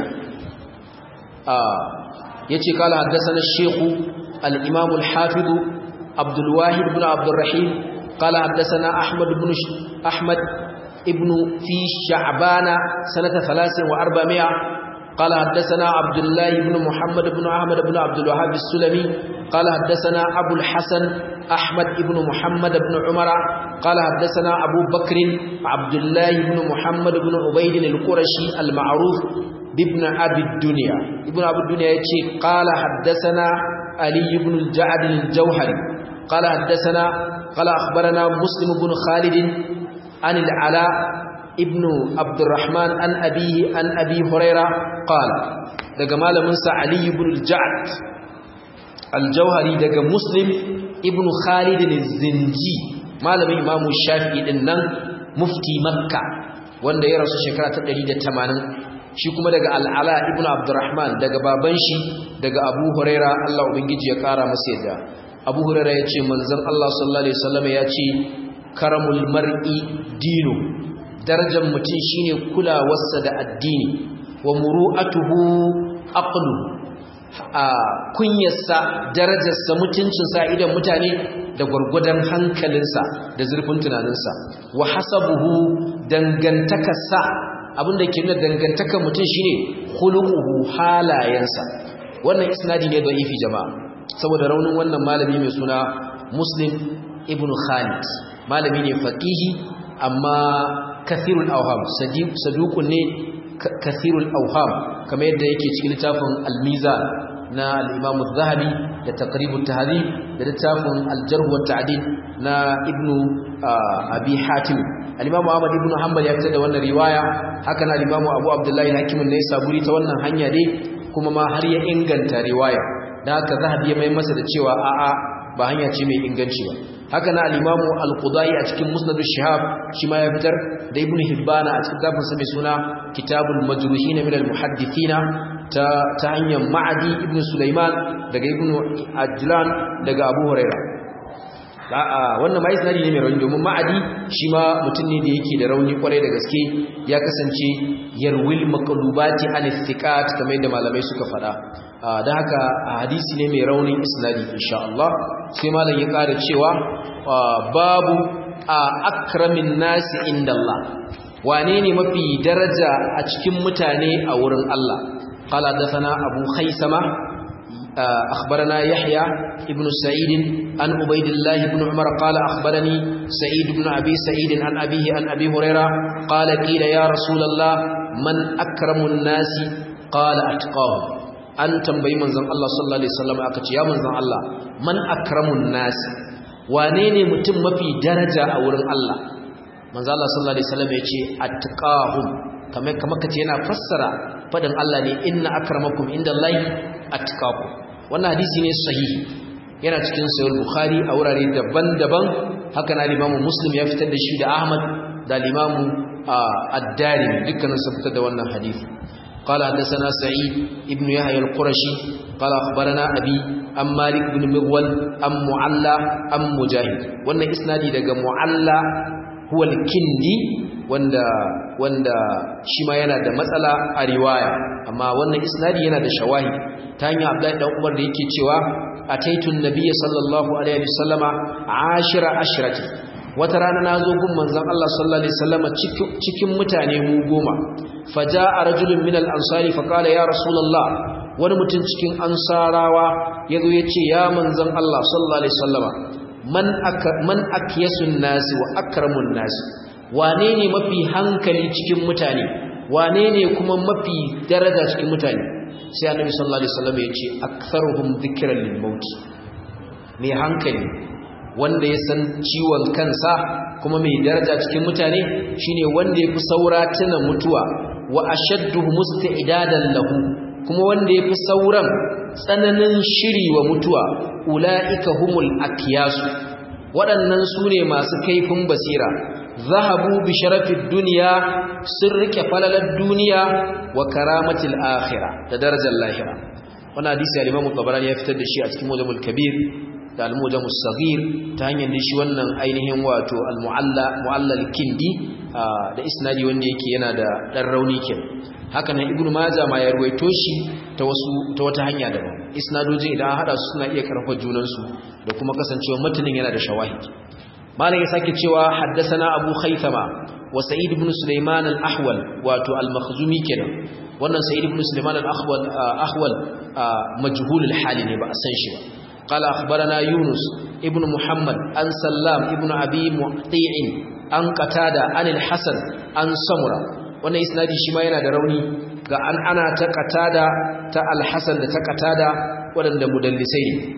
yace kala haddathana ash-shaykh al-imam al-hafiz عبد الواحد بن عبد الرحيم قال حدثنا أحمد بن ش... أحمد ابن في شعبان سنة ثلاث وأربعمائة قال حدثنا عبد الله بن محمد بن أحمد بن عبد الوهاب السلمي قال حدثنا أبو الحسن أحمد بن محمد بن عمر قال حدثنا أبو بكر عبد الله بن محمد بن عبيد القرشي المعروف بابن أبي الدنيا ابن أبي الدنيا يتشي قال حدثنا علي بن الجعد الجوهري قال حدثنا قال أخبرنا مسلم بن خالد عن العلاء ابن عبد الرحمن عن أبيه عن أبي هريرة قال دقى مال منسى علي بن الجعد الجوهري دقى مسلم ابن خالد الزنجي مال من إمام الشافعي إنن مفتي مكة وان ya rasu shekara ta 180 shi kuma daga al'ala ibn abdurrahman daga baban shi daga abu huraira Allah ubangiji ya kara masa yadda abu huraira ya ce manzan Allah sallallahu alaihi wasallam ya ce karamul mar'i dino darajar mutum shine kulawarsa da addini wa muru'atuhu aqlu a kunyarsa darajarsa mutuncinsa idan mutane da gwargwadon hankalinsa da zurfin tunaninsa wa hasabuhu dangantakarsa abinda ke nuna dangantakar mutum shine khuluquhu halayensa wannan isnadi ne da ifi jama'a saboda raunin wannan malami mai suna Muslim ibn Khalid malami ne faqihi amma kathirul awham saduqun ne kathirul awham kamar yadda yake cikin littafin al-Mizan na al-Imam az-Zahabi da taqribut tahdhib da littafin al-jarh wa ta'dil na ibnu abi hatim al-imamu ahmad ibn hanbal ya fitar da wannan riwaya haka na al-imamu abu abdullahi hakim ne saburi ta wannan hanya dai kuma ma har ya inganta riwaya da haka zahabi ya mai masa da cewa a'a ba hanya ce mai inganci ba haka na al-imamu al-qudai a cikin musnad shihab shi ma ya fitar da ibnu hibbana a cikin zafin sa mai suna kitabul majruhin min al-muhaddithina ta ta hanyar ma'adi ibnu sulaiman daga ibnu ajlan daga abu huraira wannan ma isnadi ne mai rauni domin ma'adi shi ma mutum ne da yake da rauni kwarai da gaske ya kasance yarwil maqlubati an istiqat kamar yadda malamai suka faɗa da haka hadisi ne mai raunin isnadi insha Allah sai malam ya ƙara cewa babu akramin nasi inda Allah wane ne mafi daraja a cikin mutane a wurin Allah qala dathana abu khaisama أخبرنا يحيى ابن سعيد عن عبيد الله بن عمر قال أخبرني سعيد بن أبي سعيد عن أبيه عن أبي هريرة قال قيل يا رسول الله من أكرم الناس قال أتقاهم أن تنبي من زن الله صلى الله عليه وسلم أكتش يا من زن الله من أكرم الناس وانيني متم في درجة أورن الله من زن الله صلى الله عليه وسلم يتي أتقاهم kamar kamar kace yana fassara fadin Allah ne inna akramakum indallahi atqakum wannan hadisi ne sahihi yana cikin sahih bukhari a wurare daban-daban haka na limamu muslim ya fitar da shi da ahmad da limamu ad-darimi dukkanin su fitar da wannan hadisi قال حدثنا سعيد ابن يحيى القرشي قال اخبرنا ابي ام مالك بن مغول ام معلى ام مجاهد wannan isnadi daga mu'alla huwa al-kindi wanda wanda shi ma yana da matsala a riwaya amma wannan isnadi yana da shawahi ta hanyar Abdullahi dan Umar da yake cewa ataitun nabiyyi sallallahu alaihi wasallama ashira ashrati wata rana nazo gun manzon Allah sallallahu alaihi wasallama cikin mutane mu goma faja'a rajulun min al-ansari fa qala ya rasulullah wani mutum cikin ansarawa yazo yace ya manzon Allah sallallahu alaihi wasallama man aka man akyasun nasi wa akramun nasi wane ne mafi hankali cikin mutane wane ne kuma mafi daraja cikin mutane sai annabi sallallahu alaihi wasallam ya ce aktharuhum dhikran lil maut mai hankali wanda ya san ciwon kansa kuma mai daraja cikin mutane shine wanda yafi saura tuna mutuwa wa ashaddu musta'idadan lahu kuma wanda yafi sauran tsananin shiri wa mutuwa ulaika humul akyasu waɗannan su ne masu kaifin basira zahabu bi sharafid duniya sun rike falalar duniya wa karamatil akhirah da darajar lahira wannan hadisi al-Imam Tabarani ya fitar da shi a cikin Mujamul Kabir da al-Mujamus Saghir ta hanyar da shi wannan ainihin wato al-Mu'alla Mu'allal Kindi da isnadi wanda yake yana da dan rauni kin haka nan Ibn Majah ma ya ruwaito shi ta wasu ta wata hanya daban isnadojin idan hada su suna iya karfafa junan su da kuma kasancewa matanin yana da shawahid malam ya sake cewa haddasana abu khaythama wa sa'id ibn sulaiman al-ahwal wato al-makhzumi kenan wannan sa'id ibn sulaiman al-ahwal ahwal majhul al-hali ne ba a san shi ba qala akhbarana yunus ibn muhammad an sallam ibn abi mu'ti'in an qatada an al-hasan an samura wannan isnadi shi ma yana da rauni ga an ana ta qatada ta al-hasan da ta qatada wadanda mudallisai ne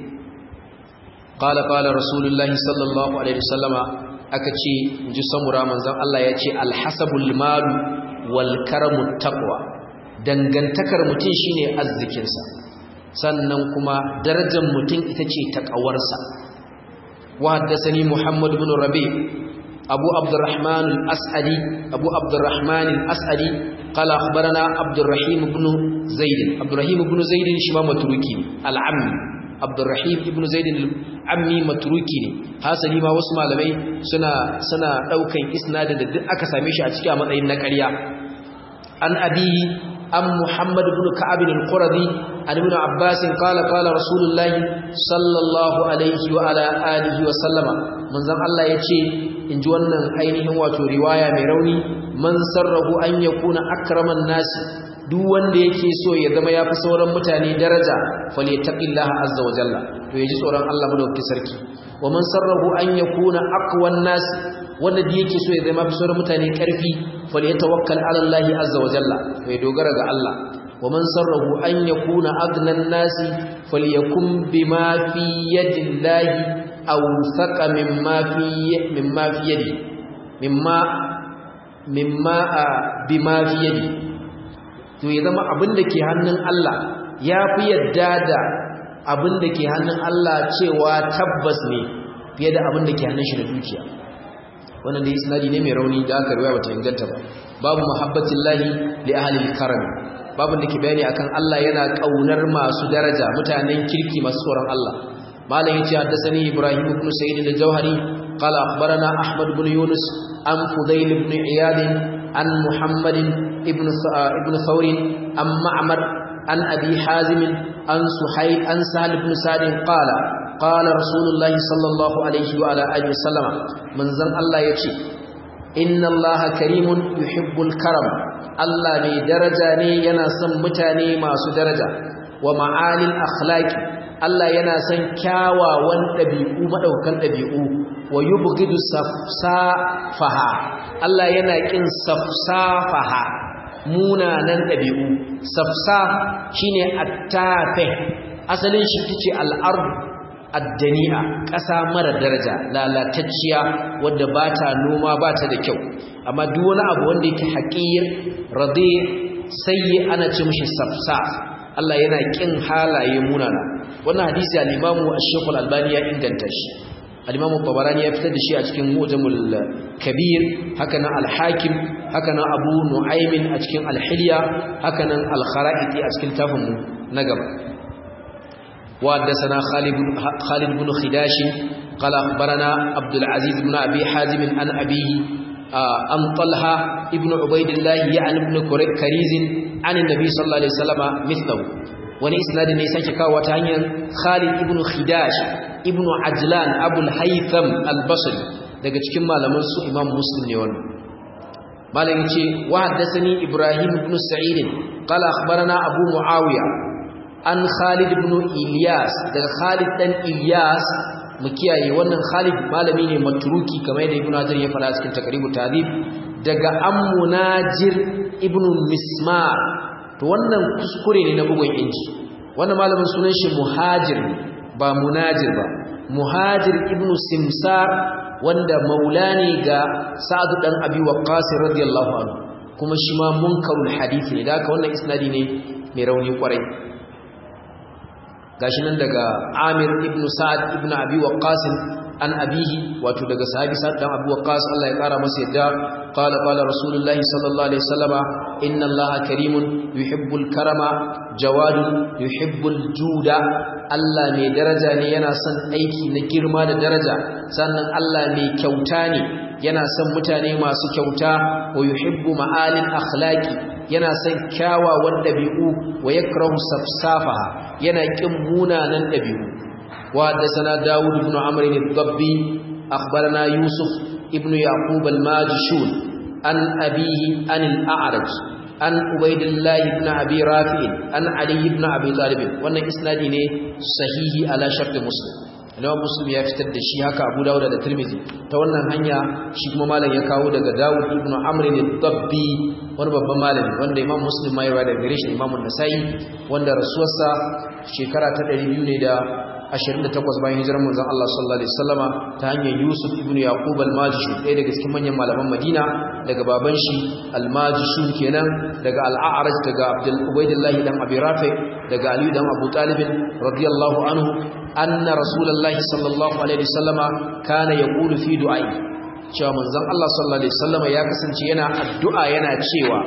qala qala rasulullahi sallallahu alaihi wasallama aka ce inji samura manzon Allah ya ce alhasabul malu wal karamu taqwa dangantakar mutum shine arzikinsa sannan kuma darajar mutum ita ce taqawarsa wa haddathani muhammad ibn rabi abu abdurrahman al-as'adi abu abdurrahman al-as'adi qala akhbarana abdurrahim ibn zaid abdurrahim ibn zaid shi ma matruki al-ammi abdurrahim ibn zaid al-ammi matruki ne hasali ma wasu malamai suna suna daukan isnadin da duk aka same shi a cikin matsayin na ƙarya an abi an muhammad ibn ka'ab al-quradi an ibn abbas qala qala rasulullah sallallahu alaihi wa ala alihi wa sallama manzon Allah yace inji wannan ainihin wato riwaya mai rauni man sarrahu an yakuna akraman nasi duk wanda yake so ya zama yafi sauran mutane daraja falyattaqillaha azza wa jalla to yaji tsoron Allah madaukakin sarki wa man sarrahu an yakuna aqwan nas wanda da yake so ya zama yafi sauran mutane karfi falyatawakkal ala Allah azza wa jalla to ya dogara ga Allah ومن سره أن يكون أغنى الناس فليكن بما في يد الله أوثق مما في مما في يده مما مما بما في يده to ya zama abin da ke hannun Allah ya fi yadda da abin da ke hannun Allah cewa tabbas ne fiye da abin da ke hannun shi da dukiya wannan da isnadi ne mai rauni da aka riwaya bata inganta ba babu muhabbatin lahi li ahli al-karam babu da ke bayani akan Allah yana kaunar masu daraja mutanen kirki masu tsoron Allah malam yace haddathani ibrahim ibn sa'id al-jawhari qala akhbarana ahmad ibn yunus an fudayl ibn iyad an muhammad ibn ibn thawr an ma'mar an abi hazim an suhayl an sahal ibn sa'd qala qala rasulullahi sallallahu alaihi wa ala alihi wasallama manzon Allah yace inna allaha karimun yuhibbul karam Allah ne daraja ne yana son mutane masu daraja wa ma'alil akhlaqi Allah yana son kyawawan dabi'u madaukan dabi'u wa yubghidu safsafaha Allah yana kin safsafaha munanan dabi'u safsaf shine attafe asalin shi tace al-ard addani'a ƙasa mara daraja lalatacciya wadda ba ta noma ba ta da kyau amma duk wani abu wanda yake haƙir radi sayyi ana ce mishi safsa Allah yana kin halaye munana wannan hadisi al-Imam Ash-Shaykh al-Albani ya inganta shi al-Imam Tabarani ya fitar da shi a cikin Mu'jamul Kabir haka nan al-Hakim haka nan Abu Nu'aym a cikin al-Hilya haka nan al-Kharaiti a cikin tafin na gaba وحدثنا خالد خالد بن خداش قال اخبرنا عبد العزيز بن ابي حازم عن ابيه عن طلحه ابن عبيد الله يعني ابن كريز عن النبي صلى الله عليه وسلم مثله wani isnadi ne sake kawo ta hanyar Khalid ibn Khidash ibn Ajlan Abu al-Haytham al-Basri daga cikin malaman su Imam Muslim ne wannan malam yace wa haddathani Ibrahim ibn Sa'id qala akhbarana Abu Muawiya an Khalid ibn Ilyas daga Khalid dan Ilyas mu kiyaye wannan Khalid malami ne matruki kamar yadda Ibn Hajar ya fara cikin takribu tadib daga Ammunajir ibn Mismar to wannan kuskure ne na bugun inji wannan malamin sunan shi Muhajir ba Munajir ba Muhajir ibn Simsar wanda maula ne ga Sa'd dan Abi Waqqas radiyallahu anhu kuma shi ma munkarul hadisi ne da haka wannan isnadi ne mai rauni kwarai gashi nan daga Amir ibn Sa'ad ibn Abi Waqqas an abihi wato daga sahabi Sa'ad dan Abi Waqqas Allah ya kara masa yadda qala qala rasulullahi sallallahu alaihi wasallama inna Allaha karimun yuhibbul karama jawadun yuhibbul juda Allah mai daraja ne yana son aiki na girma da daraja sannan Allah mai kyauta ne yana son mutane masu kyauta wa yuhibbu ma'alil akhlaqi yana son kyawawan dabi'u wa yakrahu safsafaha yana kin munanan dabi'u wa hadathana Dawud ibn Amr al-Dabbi akhbarana Yusuf ibn Yaqub al-Majshun an abihi an al-A'raj an Ubaydillah ibn Abi Rafi' an Ali ibn Abi Talib wannan isnadi ne sahihi ala shart Muslim Imam Muslim ya fitar da shi haka Abu Dawud da Tirmidhi ta wannan hanya shi kuma malam ya kawo daga Dawud ibn Amr al-Dabbi wani babban malami wanda Imam Muslim ma ya rawaita daga gare shi Imam An-Nasa'i wanda rasuwarsa shekara ta 200 ne da 28 bayan hijirar manzon Allah sallallahu alaihi wasallama ta hanyar Yusuf ibn Yaqub al-Majishun ɗaya daga cikin manyan malaman Madina daga baban shi al-Majishun kenan daga al-A'raj daga Abdul Ubaydillah dan Abi Rafi daga Ali dan Abu Talib radiyallahu anhu anna Rasulullahi sallallahu alaihi wasallama kana yaqulu fi du'ai cewa manzon Allah sallallahu alaihi wasallama ya kasance yana addu'a yana cewa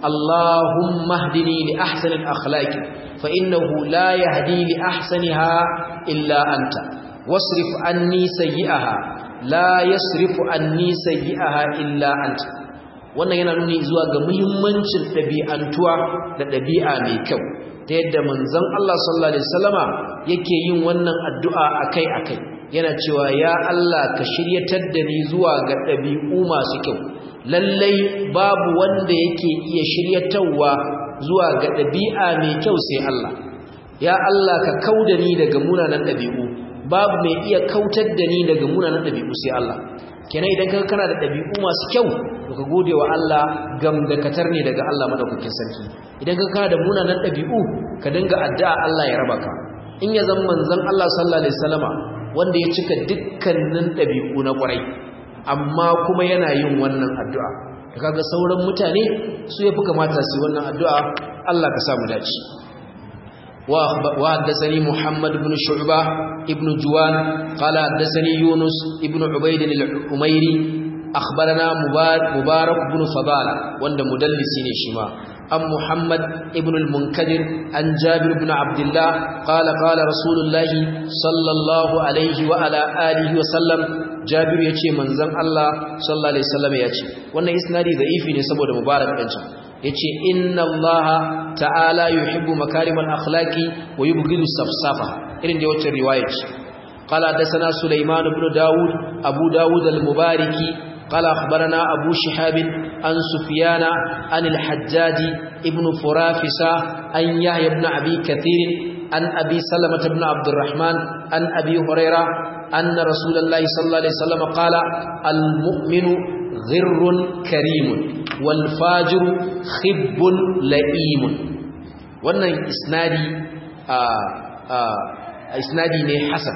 Allahumma hdini li ahsani al-akhlaqi fa innahu la yahdi li ahsaniha illa anta wasrif anni sayyi'aha la yasrifu anni sayyi'aha illa anta wannan yana nuni zuwa ga muhimmancin ɗabi'antuwa da ɗabi'a mai kyau ta yadda manzon Allah sallallahu alaihi wasallama yake yin wannan addu'a akai-akai yana cewa ya Allah ka shiryatar da ni zuwa ga ɗabi'u masu kyau lallai babu wanda yake iya shiryatarwa zuwa ga ɗabi'a mai kyau sai Allah ya Allah ka kauda ni daga munanan ɗabi'u babu mai iya kautar da ni daga munanan dabi'u sai Allah kenan idan ka kana da dabi'u masu kyau to ka gode wa Allah gamdakatar ne daga Allah madaukakin sarki idan ka kana da munanan dabi'u ka dinga addu'a Allah ya raba ka in ya zama manzon Allah sallallahu alaihi wasallama wanda ya cika dukkanin dabi'u na ƙwarai amma kuma yana yin wannan addu'a kaga sauran mutane su yafi kamata su yi wannan addu'a Allah ka samu dace wa haddathani Muhammad ibn Shu'ba ibn Juwan qala haddathani Yunus ibn Ubayd al-Umayri akhbarana Mubarak ibn Fadala wanda mudallisi ne shi ma عن محمد ابن المنكدر عن جابر بن عبد الله قال قال رسول الله صلى الله عليه وعلى آله وسلم جابر يتي منزن الله صلى الله عليه وسلم يتي wannan isnadi da'ifi ne saboda mubarak din can yace inna Allah ta'ala yuhibbu makarimal akhlaqi wa yubghidu safsafa irin da wacce riwaya ce qala hadathana sulaiman ibn daud abu daud al-mubariki قال أخبرنا أبو شحاب عن سفيان عن الحجاج ابن فرافسة عن يحيى بن أبي كثير عن أبي سلمة بن عبد الرحمن عن أبي هريرة أن رسول الله صلى الله عليه وسلم قال المؤمن غر كريم والفاجر خب لئيم wannan isnadi a isnadi ne hasan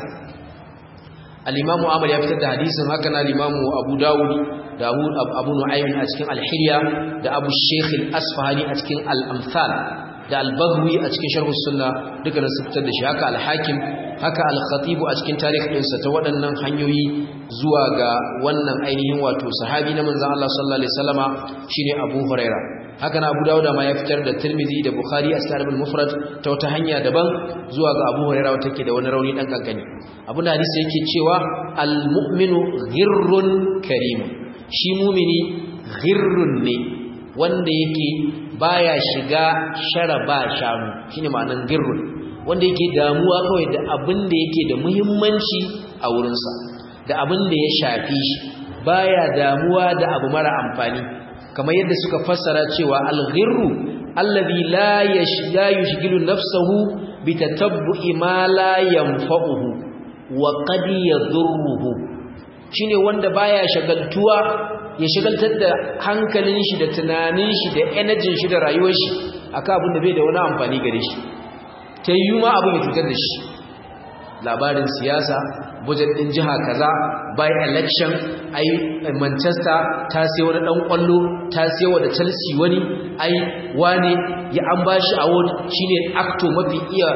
al-imamu Ahmad ya fitar da hadisin haka na al-imamu Abu Dawud da Abu Nu'aym a cikin al-Hilya da Abu Sheikh al-Asfahani a cikin al-Amsal da al-Baghawi a cikin Sharh as-Sunnah duka da su fitar da shi haka al-Hakim haka al-Khatib a cikin tarikh ɗinsa ta waɗannan hanyoyi zuwa ga wannan ainihin wato sahabi na manzon Allah sallallahu alaihi wasallama shine Abu Huraira haka na Abu Dawud ma ya fitar da Tirmidhi da Bukhari a Sahih al-Mufrad ta wata hanya daban zuwa ga Abu Huraira wata ke da wani rauni dan kankani abin da hadisi yake cewa al-mu'minu ghirrun karim shi mumini ghirrun ne wanda yake baya shiga sharaba shanu shine ma'anan ghirrun wanda yake damuwa kawai da abin da yake da muhimmanci a wurinsa da abin da ya shafi shi baya damuwa da abu mara amfani kamar yadda suka fassara cewa al-ghirru alladhi la yushghilu nafsahu bi tatabbu'i ma la yanfa'uhu wa qad yadhurruhu shine wanda baya shagaltuwa ya shagaltar da hankalin shi da tunanin shi da energy shi da rayuwar shi akan abin da bai da wani amfani gare shi tayyuma ma abin ya cutar da shi labarin siyasa budget din jiha kaza by election ai Manchester ta sai wani dan kwallo ta sai wa da Chelsea wani ai wane ya an bashi award shine actor mafi iya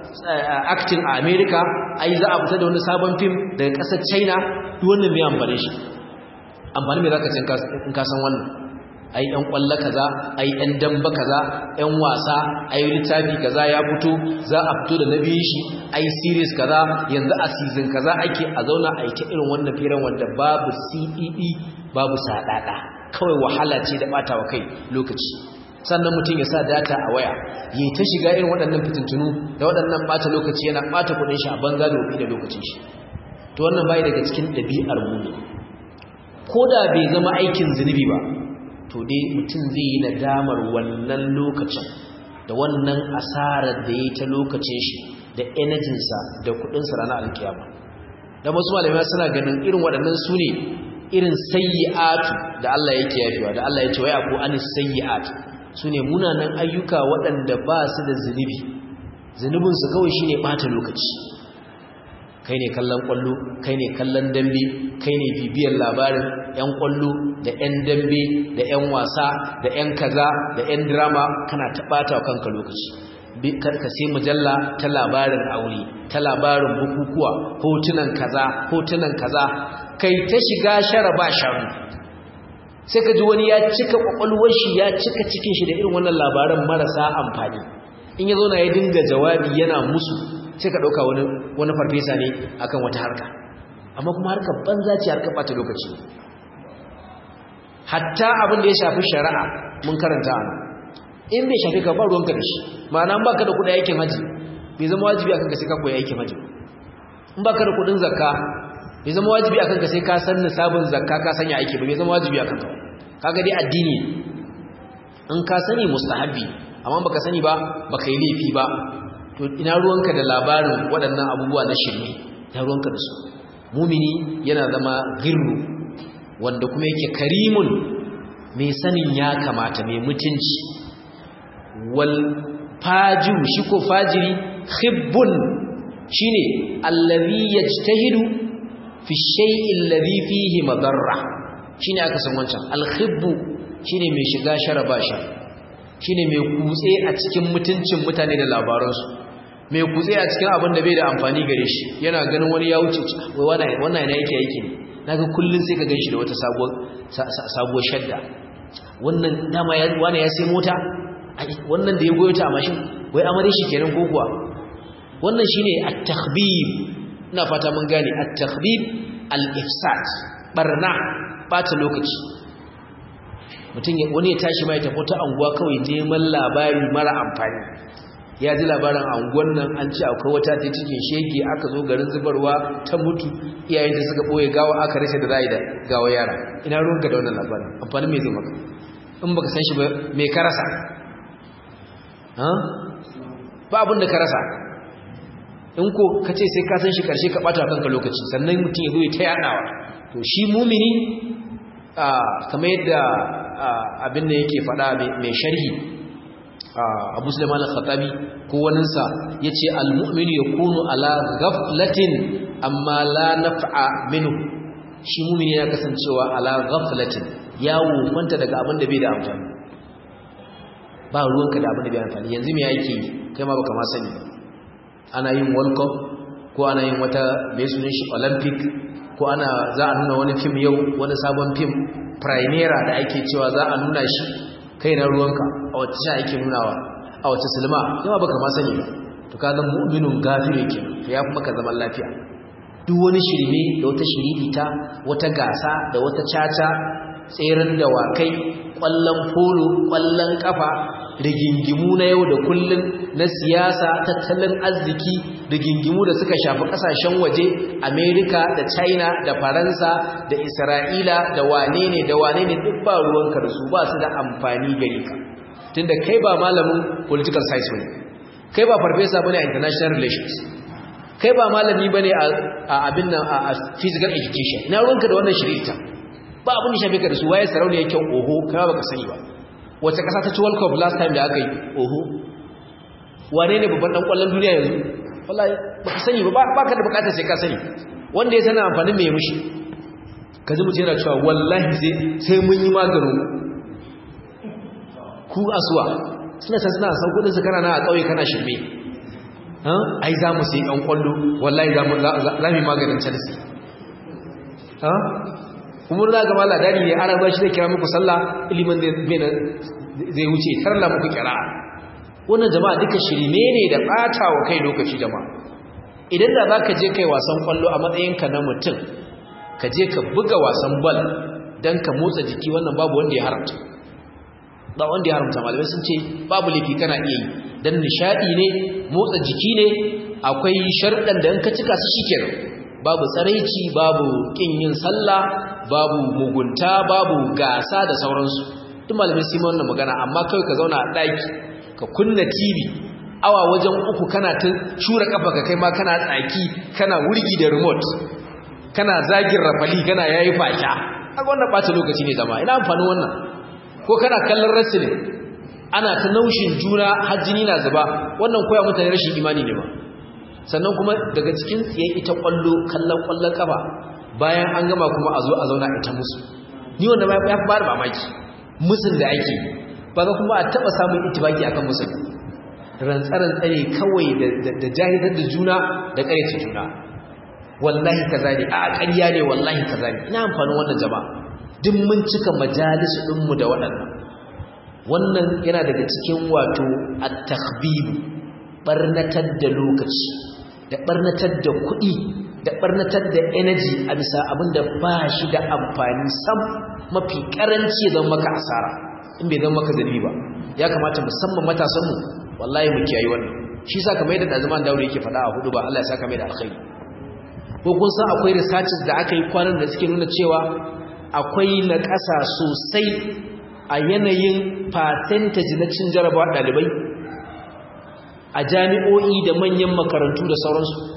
acting a America ai za a fita da wani sabon film daga kasar China duk wannan mai amfani shi amfani me zaka ce in ka san wannan ai ɗan ƙwallo kaza ai ɗan damba kaza ɗan wasa ai littafi kaza ya fito za a fito da na biyu shi ai series kaza yanzu a season kaza ake a zauna a ta irin wannan firan wanda babu CED babu sadada kawai wahala ce da bata wa kai lokaci sannan mutum ya sa data a waya yi ta shiga irin waɗannan fitintunu da waɗannan bata lokaci yana bata kuɗin shi a banza da da lokacin shi to wannan bai daga cikin ɗabi'ar mu ko da bai zama aikin zunubi ba to dai mutum zai yi nadamar wannan lokacin da wannan asarar da ya yi ta lokacin shi da energinsa da kudinsa ranar alkiyama da masu malamai suna ganin irin waɗannan su ne irin sayyi'atu da Allah yake yafewa da Allah ya ce waya ko an sayyi'at su ne munanan ayyuka waɗanda ba su da zunubi zunubinsu kawai shine ɓata lokaci kai ne kallon kwallo kai ne kallon dambe kai ne bibiyar labarin yan kwallo da yan dambe da yan wasa da yan kaza da yan drama kana taɓata wa kanka lokaci ka sai mujalla ta labarin aure ta labarin bukukuwa hotunan kaza hotunan kaza kai ta shiga shara ba sharu sai ka ji wani ya cika kwakwalwar shi ya cika cikin shi da irin wannan labaran marasa amfani in ya zo na ya dinga jawabi yana musu sai ka ɗauka wani farfesa ne akan wata harka amma kuma harkar banza ce harkar ɓata lokaci hatta abin da ya shafi shari'a mun karanta ana in bai shafi ka ba ruwanka da shi ma'ana ba ka da kuɗin aikin haji bai zama wajibi akan ka sai ka koyi aikin haji in ba ka da kuɗin zakka bai zama wajibi akan ka sai ka san nisabin zakka ka sanya aiki ba bai zama wajibi akan ka kaga dai addini in ka sani mustahabi amma baka sani ba baka yi laifi ba to ina ruwanka da labarin waɗannan abubuwa na shirme ta ruwanka da su mumini yana zama girru wanda kuma yake karimun mai sanin ya kamata mai mutunci wal fajiru shi ko fajiri khibbun shine allazi yajtahidu fi shay'in alladhi fihi madarra shine aka san wancan al khibbu shine mai shiga sharaba sha shine mai kutse a cikin mutuncin mutane da labaransu mai kutse a cikin abin da bai da amfani gare shi yana ganin wani ya wuce wai wannan yana yake yake ne naga kullun sai ka ganshi da wata sabuwar sabuwar shadda wannan dama ya wani ya sai mota wannan da ya goyo ta a mashin wai amare shi kenan ko kuwa wannan shine at-takhbib ina fata mun gane at-takhbib al-ifsad barna bata lokaci mutum wani ya tashi mai tafi ta anguwa kawai neman labari mara amfani ya ji labarin anguwan nan an ce akwai wata ta cikin shege aka zo garin zubarwa ta mutu iyayen da suka boye gawa aka rashe da zai da gawa yara ina ruwanka da wannan labarin amfani mai zai maka in baka san shi ba mai ka rasa ba abin da ka rasa in ko ka ce sai ka san shi karshe ka bata kanka lokaci sannan mutum ya zo ya ta yadawa to shi mumini kamar yadda abin da yake faɗa mai sharhi abu sulaiman al-khattabi ko waninsa ya ce al-mu'minu ya kunu ala ghaflatin amma la naf'a minhu shi mumini ya kasancewa ala ghaflatin ya wufanta daga abin da bai da amfani ba ruwanka da abin da bai amfani yanzu me yake kai ma baka ma sani ana yin world cup ko ana yin wata mai sunan shi olympic ko ana za a nuna wani fim yau wani sabon fim primera da ake cewa za a nuna shi kai na ruwanka a wata sha ake nunawa a wata silma yawa baka ma sani ba to ka zan mu'minun gafire ke to ya fi maka zaman lafiya duk wani shirme da wata shiririta wata gasa da wata caca tseren dawakai kwallon polo kwallon kafa rigingimu na yau da kullun na siyasa tattalin arziki rigingimu da suka shafi kasashen waje Amerika da China da Faransa da Isra'ila da wane ne da wane ne duk ba ruwanka da su ba su da amfani gare ka tunda kai ba malamin political science bane kai ba farfesa bane a international relations kai ba malami bane a abin nan a physical education ina ruwanka da wannan shirita ba abin da shafe ka da su waye sarauniya kyau oho kai ba ka sani ba wace kasa ta ci world cup last time da aka yi oho wane ne babban dan kwallon duniya yanzu wallahi baka sani ba baka da bukatar sai ka sani wanda ya sana amfanin me mushi kaji mutum yana cewa wallahi sai sai mun yi maganin ku asuwa suna san suna san kudin su kana na a kauye kana shirme ai za mu sai ɗan kwallo wallahi za mu maganin chelsea kuma za ga mala dani ne ana bashi zai kira muku sallah ilimin zai wuce tarla muku kira wannan jama'a duka shirme ne da bata wa kai lokaci jama'a idan da zaka je kai wasan kwallo a matsayinka na mutum ka je ka buga wasan bal dan ka motsa jiki wannan babu wanda ya haramta ba wanda ya haramta malamai sun ce babu laifi kana iya yi dan nishadi ne motsa jiki ne akwai sharɗan da in ka cika su shikenan babu tsaraici babu kin yin sallah babu mugunta babu gasa da sauransu duk malamai sun wannan magana amma kai ka zauna a daki ka kunna TV awa wajen uku kana ta shura kafa ka kai ma kana tsaki kana wurgi da remote kana zagin rafali kana yayi fasha kaga wannan bata lokaci ne zama ina amfanin wannan ko kana kallon wrestling ana ta naushin juna hajjini na zuba wannan koya mutane rashin imani ne ba sannan kuma daga cikin tsiye ita kwallo kallon kwallon kafa bayan an gama kuma a zo a zauna ita musu ni wanda ma ya fara mamaki musun da ake ba ga kuma a taba samun itibaki akan musun rantsaran tsare kawai da jahiltar da juna da ƙaryace juna wallahi kaza ne a ƙarya ne wallahi kaza ne ina amfanin wannan jama'a duk mun cika majalisu ɗinmu da waɗannan wannan yana daga cikin wato at-takhbib barnatar da lokaci da barnatar da kuɗi da barnatar da energy a bisa abinda ba shi da amfani sam mafi karanci zan maka asara in bai zan maka zalbi ba ya kamata musamman matasanmu wallahi mu kiyaye wannan shi sa kamar yadda zaman daure yake faɗa a hudu ba Allah ya saka mai da alkhairi ko kun san akwai researches da aka yi kwanan da suke nuna cewa akwai na ƙasa sosai a yanayin percentage na cin jarabawa ɗalibai a jami'o'i da manyan makarantu da sauransu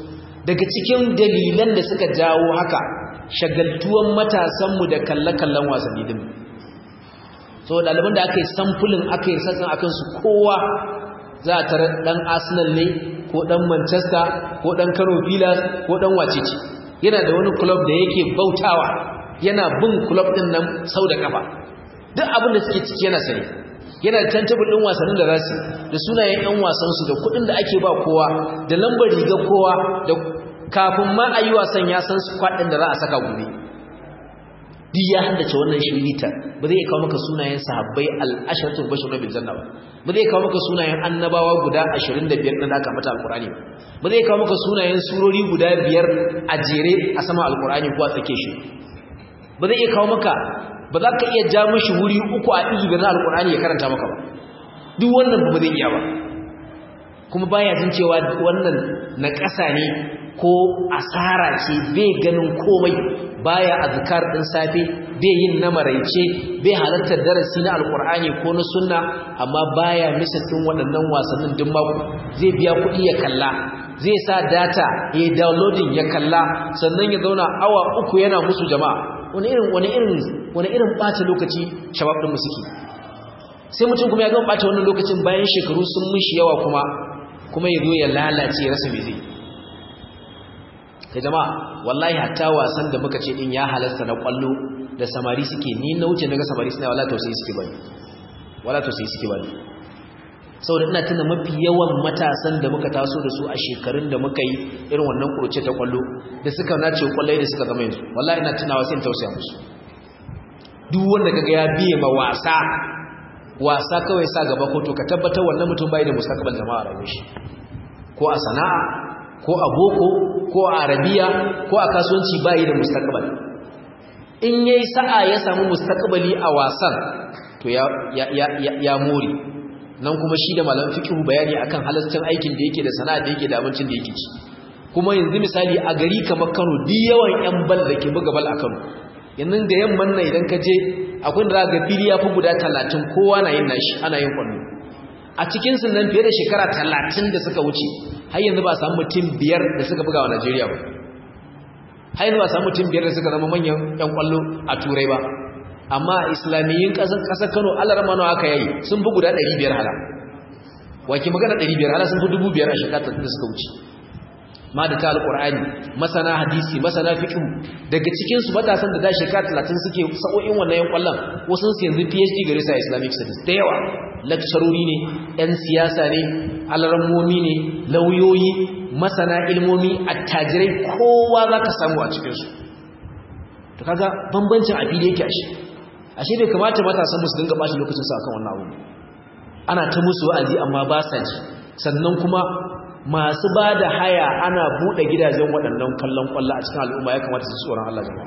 daga cikin dalilan da suka jawo haka shagaltuwan matasanmu da kalle-kallen wasanni din so ɗaliban da aka yi samfulin aka yi sassan akan su kowa za a tara ɗan arsenal ne ko ɗan manchester ko ɗan kano villas ko ɗan wacece yana da wani club da yake bautawa yana bin club ɗin nan sau da kafa duk abin da suke ciki yana sani yana da tantabul ɗin wasannin da za su da sunayen 'yan wasansu da kuɗin da ake ba kowa da lambar rigar kowa da kafin ma a yi wasan ya san kwaɗin da za a saka gobe duk ya haddace wannan shirita ba zai kawo maka sunayen sahabbai al'asharatul bashir na biljanna ba ba zai kawo maka sunayen annabawa guda 25 ɗin da aka mata alkurani ba ba zai kawo maka sunayen surori guda biyar a jere a sama alkurani ko a tsake shi ba zai iya kawo maka ba za ka iya ja mashi wuri uku a izu na alkurani ya karanta maka ba duk wannan ba zai iya ba kuma baya jin cewa wannan na ƙasa ne ko asara ce bai ganin komai baya azkar din safe bai yin na maraice bai halartar darasi na alkur'ani ko na sunna amma baya misa din waɗannan wasannin din mako zai biya kuɗi ya kalla zai sa data ya downloading ya kalla sannan ya zauna awa uku yana musu jama'a wani irin wani irin wani irin ɓata lokaci shabab din musiki sai mutum kuma ya gama ɓata wannan lokacin bayan shekaru sun mishi yawa kuma kuma ya zo ya lalace ya rasa me zai ta jama'a wallahi hatta wasan da muka ce din ya halasta na kwallo da samari suke ni na wuce naga samari suna wala tausayi suke bane wala tausayi suke bane saboda ina tuna mafi yawan matasan da muka taso da su a shekarun da muka yi irin wannan kurce ta kwallo da suka nace kwallai da suka zama yanzu wallahi ina tunawa sai in tausaya musu duk wanda kaga ya biye ma wasa wasa kawai sa gaba ko to ka tabbatar wannan mutum bai da mustaqbal jama'a rayuwar shi ko a sana'a ko a boko ko a arabiya ko a kasuwanci bayi da mustaqbal in yayi sa'a ya samu mustaqbali a wasan to ya ya ya ya more nan kuma shi da malamin fiqh bayani akan halaccin aikin da yake da sana'a da yake da abincin da yake ci kuma yanzu misali a gari kamar Kano duk yawan yan bal da ke buga bal a Kano yanzu da yamman nan idan ka je akwai da ga fili ya fi guda 30 kowa na yin nashi ana yin kwallo a cikin sun nan fiye da shekara 30 da suka wuce har yanzu ba samu mutum biyar da suka buga wa Najeriya ba har yanzu ba samu mutum biyar da suka zama manyan ƴan kwallo a turai ba amma islamiyyin ƙasar ƙasar Kano Allah ramano aka yayi sun fi guda 500 hala wake magana 500 hala sun fi 2000 a shekara da suka wuce ma da ta alqur'ani masana hadisi masana fiqh daga cikin su matasan da da shekara 30 suke sa'o'in wannan ƴan kwallon wasu su yanzu PhD gare sa Islamic studies da yawa lakcarori ne ‘yan siyasa ne alarmomi ne lauyoyi masana ilmomi attajirai kowa za ka samu a cikinsu to kaga bambancin a fili yake ashe ashe bai kamata matasan musu dinga bashi lokacin sa kan wannan abu ana ta musu wa'azi amma ba sa ji sannan kuma masu ba da haya ana buɗe gidajen waɗannan kallon ƙwallo a cikin al'umma ya kamata su tsoron Allah jama'a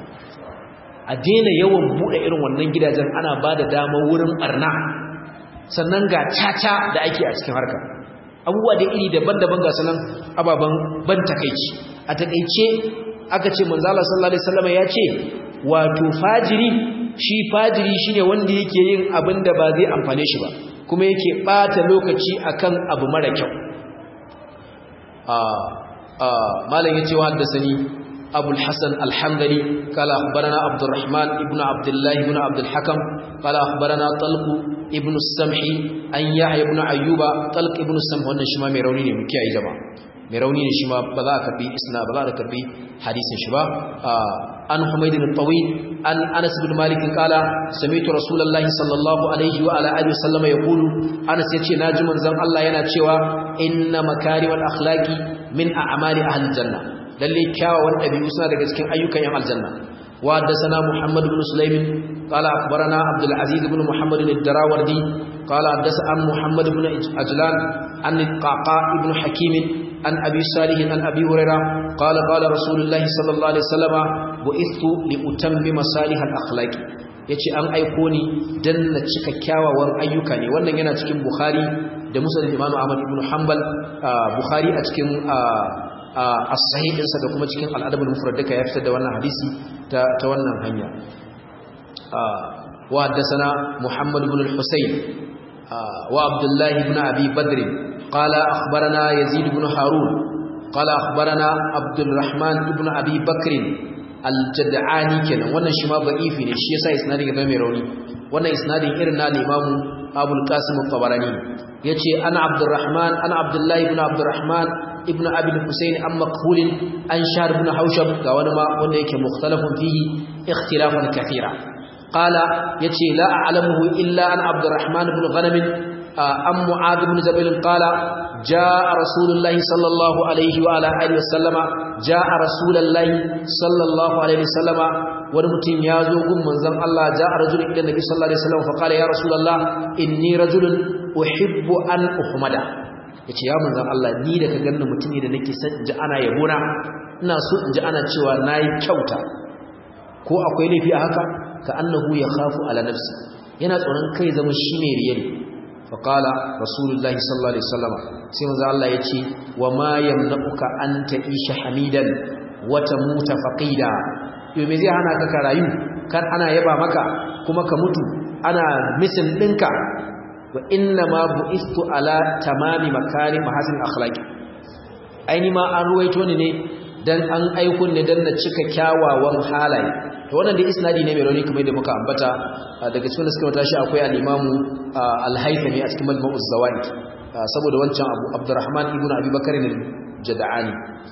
a daina yawan buɗe irin wannan gidajen ana ba da damar wurin ɓarna sannan ga caca da ake a cikin harka abubuwa da iri daban-daban ga sanan ababen ban takeici a takeice aka ce manzala sallallahu alaihi wasallam ya ce wato fajiri shi fajiri shine wanda yake yin abin da ba zai amfane shi ba kuma yake bata lokaci akan abu mara kyau a a malam yace wa haddasani أبو الحسن الحمدلي قال أخبرنا عبد الرحمن ابن عبد الله بن عبد الحكم قال أخبرنا طلق ابن السمح أن يحيى بن أيوب طلق ابن السمح وأن شما ميروني مكي أي جماعة ميروني شما بذاك بي إسنا بذاك بي حديث شبا آه عن حميد الطويل عن أنس بن مالك قال سمعت رسول الله صلى الله عليه وعلى آله وسلم يقول أنس يتشي ناجم زم الله يناتشوا إن مكارم الأخلاق من أعمال أهل الجنة lalle kyawawan ɗabi'u suna daga cikin ayyukan yan aljanna wa haddathana muhammad ibn sulaimin qala akhbarana abdul aziz ibn muhammad ad-darawardi qala haddathana muhammad ibn ajlan an qaqa ibn hakim an abi salih an abi hurairah qala qala rasulullah sallallahu alaihi wasallam bu'ithu li utammima salih al-akhlaq yace an aiko ni dan na cika kyawawan ayyuka ne wannan yana cikin bukhari da musnad imam ahmad ibn hanbal bukhari a cikin as-sahih ɗinsa da kuma cikin al'adabul mufrad duka ya fitar da wannan hadisi ta ta wannan hanya wa haddathana muhammad ibn al-husayn wa abdullah ibn abi badr qala akhbarana yazid ibn harun qala akhbarana abdurrahman ibn abi bakr al-jad'ani kenan wannan shi ma da'ifi ne shi yasa isnadin ya mai rauni wannan isnadin irin na limamu abul qasim al-tabarani yace ana abdurrahman ana abdullahi ibn abdurrahman ibn abi al-husayn am maqhul an shahr ibn haushab ga wani ma wanda yake mukhtalafun fihi ikhtilafan kathira qala yace la a'lamuhu illa an abdurrahman ibn ghanam am mu'adh ibn jabal qala jaa rasulullahi sallallahu alaihi wa ala alihi wasallama jaa rasulullahi sallallahu alaihi wasallama wani mutum ya zo gun manzon Allah jaa rajulun ila nabi sallallahu alaihi wasallam fa qala ya rasulullah inni rajulun uhibbu an uhmada yace ya manzon Allah ni da ka ganni mutum ne da nake son ji ana yabona ina so in ji ana cewa nayi kyauta ko akwai laifi a haka ka annahu yakhafu ala nafsi yana tsoron kai zama shi ne riyal fa qala rasulullahi sallallahu alaihi wasallam sai manzon Allah yace wa ma yamna'uka an ta'isha hamidan wa tamuta faqida yo me zai hana ka ka rayu kan ana yaba maka kuma ka mutu ana misin dinka wa inna ma bu'istu ala tamami makari mahasin akhlaqi aini ma an ruwaito ni ne dan an aiko ne dan na cika kyawawan halaye to wannan dai isnadi ne mai rauni kamar da muka ambata daga cikin suka mata shi akwai al-imamu al-haythami a cikin majmu'uz zawaid saboda wancan abu abdurrahman ibnu abi bakr al-jad'ani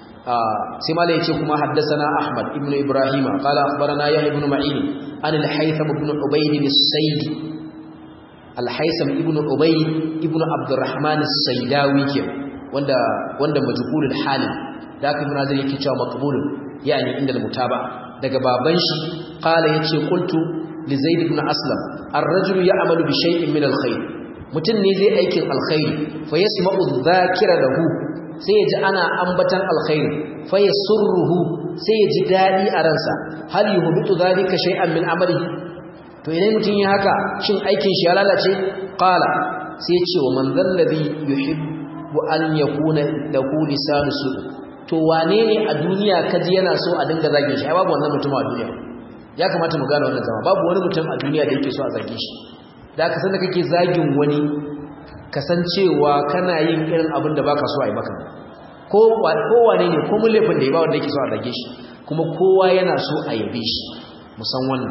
sai malai yace kuma haddathana ahmad ibnu ibrahima qala akhbarana yahya ibn ma'in an al-haytham ibn ubayd as-sayyid al-haytham ibn ubay ibn abdurrahman as-saydawi ke wanda wanda majhulul hal da aka muna zai yake cewa maqbul yani inda al-mutaba daga baban shi qala yace qultu li zaid ibn aslam ar-rajulu ya'malu bi shay'in min al-khair mutun ne zai aikin alkhair fa yasma'u dhakira lahu sai ya ji ana ambatan alkhair fa yasurruhu sai ya ji dadi a ransa hal yuhbitu dhalika shay'an min amalihi to idan mutum ya haka shin aikin shi ya lalace qala sai ce wa man zallazi yuhibbu an yakuna lahu lisanu su to wane ne a duniya kaji yana so a dinga zage shi ai babu wannan mutum a duniya ya kamata mu gane wannan zama babu wani mutum a duniya da yake so a zage shi da ka san da kake zagin wani kasancewa kana yin irin abin da baka so a yi maka ko wane ne ko mulefin da ya ba wanda yake so a zage shi kuma kowa yana so a yabe shi musan wannan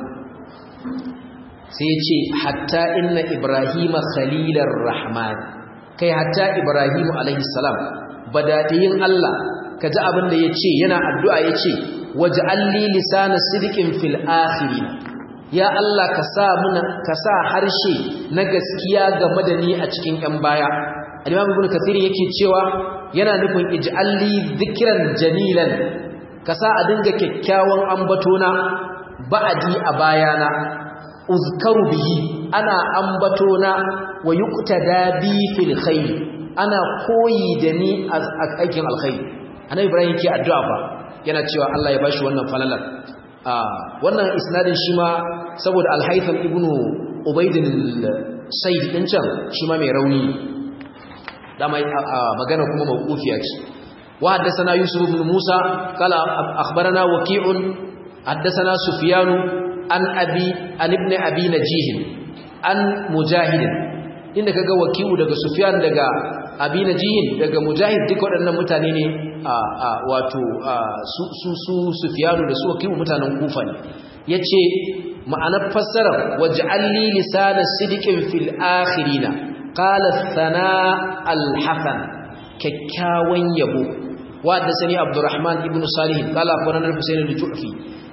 sai ya ce hatta inna ibrahima khalilar rahman kai hatta ibrahimu alaihi salam badadiyin Allah ka ji abin da ya ce yana addu'a ya ce waje alli lisana sidikin fil akhirin ya Allah ka sa muna ka sa harshe na gaskiya game da ni a cikin ƴan baya al-imam ibn kathir yake cewa yana nufin ij'alli dhikran jamilan ka sa a dinga kyakkyawan ambatona ba'adi a bayana uzkaru bihi ana ambatona wa yuqtada bi fil khair ana koyi da ni a aikin alkhair annabi ibrahim yake addu'a fa yana cewa Allah ya bashi wannan falalar wannan isnadin shi ma saboda al-haytham ibnu ubayd al-sayyid din can shi ma mai rauni dama magana kuma mawqufiya ce wa haddathana yusuf ibn musa qala akhbarana waqi'un haddathana sufyan an abi an ibn abi najih an mujahid inda kaga waqi'u daga sufyan daga abi najih daga mujahid duk waɗannan mutane ne wato su su sufyanu da su waqi'u mutanen kufa ne yace ma'anar fassarar waj'alli lisana sidiqin fil akhirina qala thana al-hasan kyakkyawan yabo wa da sani abdurrahman ibn salih qala akhbarana al-husayn al-ju'fi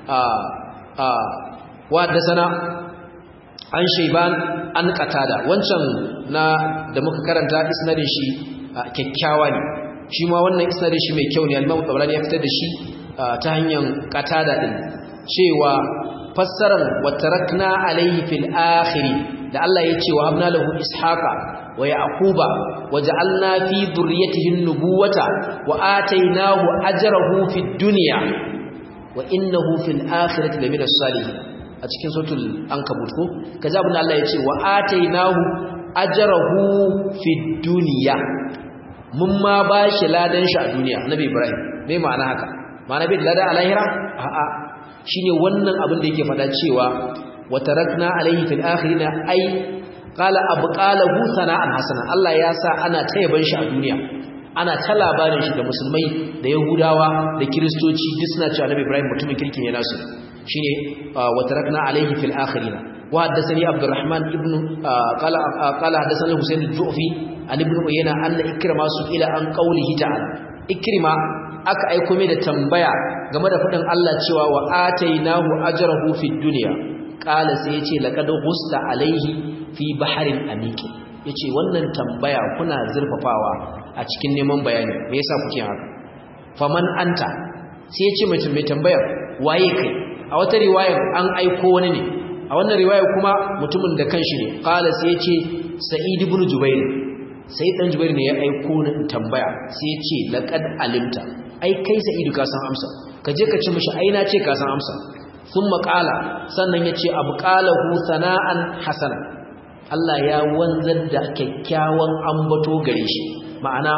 wa da sana an shayban an qatada wancan na da muka karanta isnadin shi kyakkyawa ne shi ma wannan isnadin shi mai kyau ne al-imam tabarani ya fitar da shi ta hanyar qatada din cewa fassarar wa tarakna alayhi fil akhiri da Allah ya ce wa habna lahu ishaqa wa yaquba waja'alna fi dhurriyyatihi an-nubuwata wa atainahu ajrahu fid dunya wa innahu fil akhirati lamina salihin a cikin suratul ankabut ko kaza abin Allah ya ce wa atainahu ajrahu fid dunya mun ma bashi ladan shi a duniya nabi ibrahim me ma'ana haka ma'ana bai ladan a lahira a'a shine wannan abin da yake fada cewa wa tarakna alayhi fil akhirina ay qala abqalahu sana'an hasana Allah ya sa ana tayaban shi a duniya ana ta labarin shi da musulmai da yahudawa da kiristoci duk suna cewa annabi ibrahim mutumin kirki ne nasu shine wa tarakna alayhi fil akhirin wa haddathani abdurrahman ibn qala qala haddathani husayn al-ju'fi an ibn uyayna anna ikrima su ila an qawlihi ta'ala ikrima aka aiko mai da tambaya game da fadin Allah cewa wa atainahu ajrahu fid dunya qala sai yace laqad ghusta alayhi fi bahrin amiq yace wannan tambaya kuna zurfafawa a cikin neman bayani me yasa kuke haka faman anta sai yace mutum mai tambayar waye kai a wata riwayar an aiko wani ne a wannan riwayar kuma mutumin da kanshi ne qala sai yace sa'id ibn jubair sai dan jubair ne ya aiko ni tambaya sai yace laqad alimta ai kai sa'idu ka san amsa ka je ka ci mishi ai na ce ka san amsa thumma qala sannan yace abu qalahu sana'an hasana Allah ya wanzar da kyakkyawan ambato gare shi ma'ana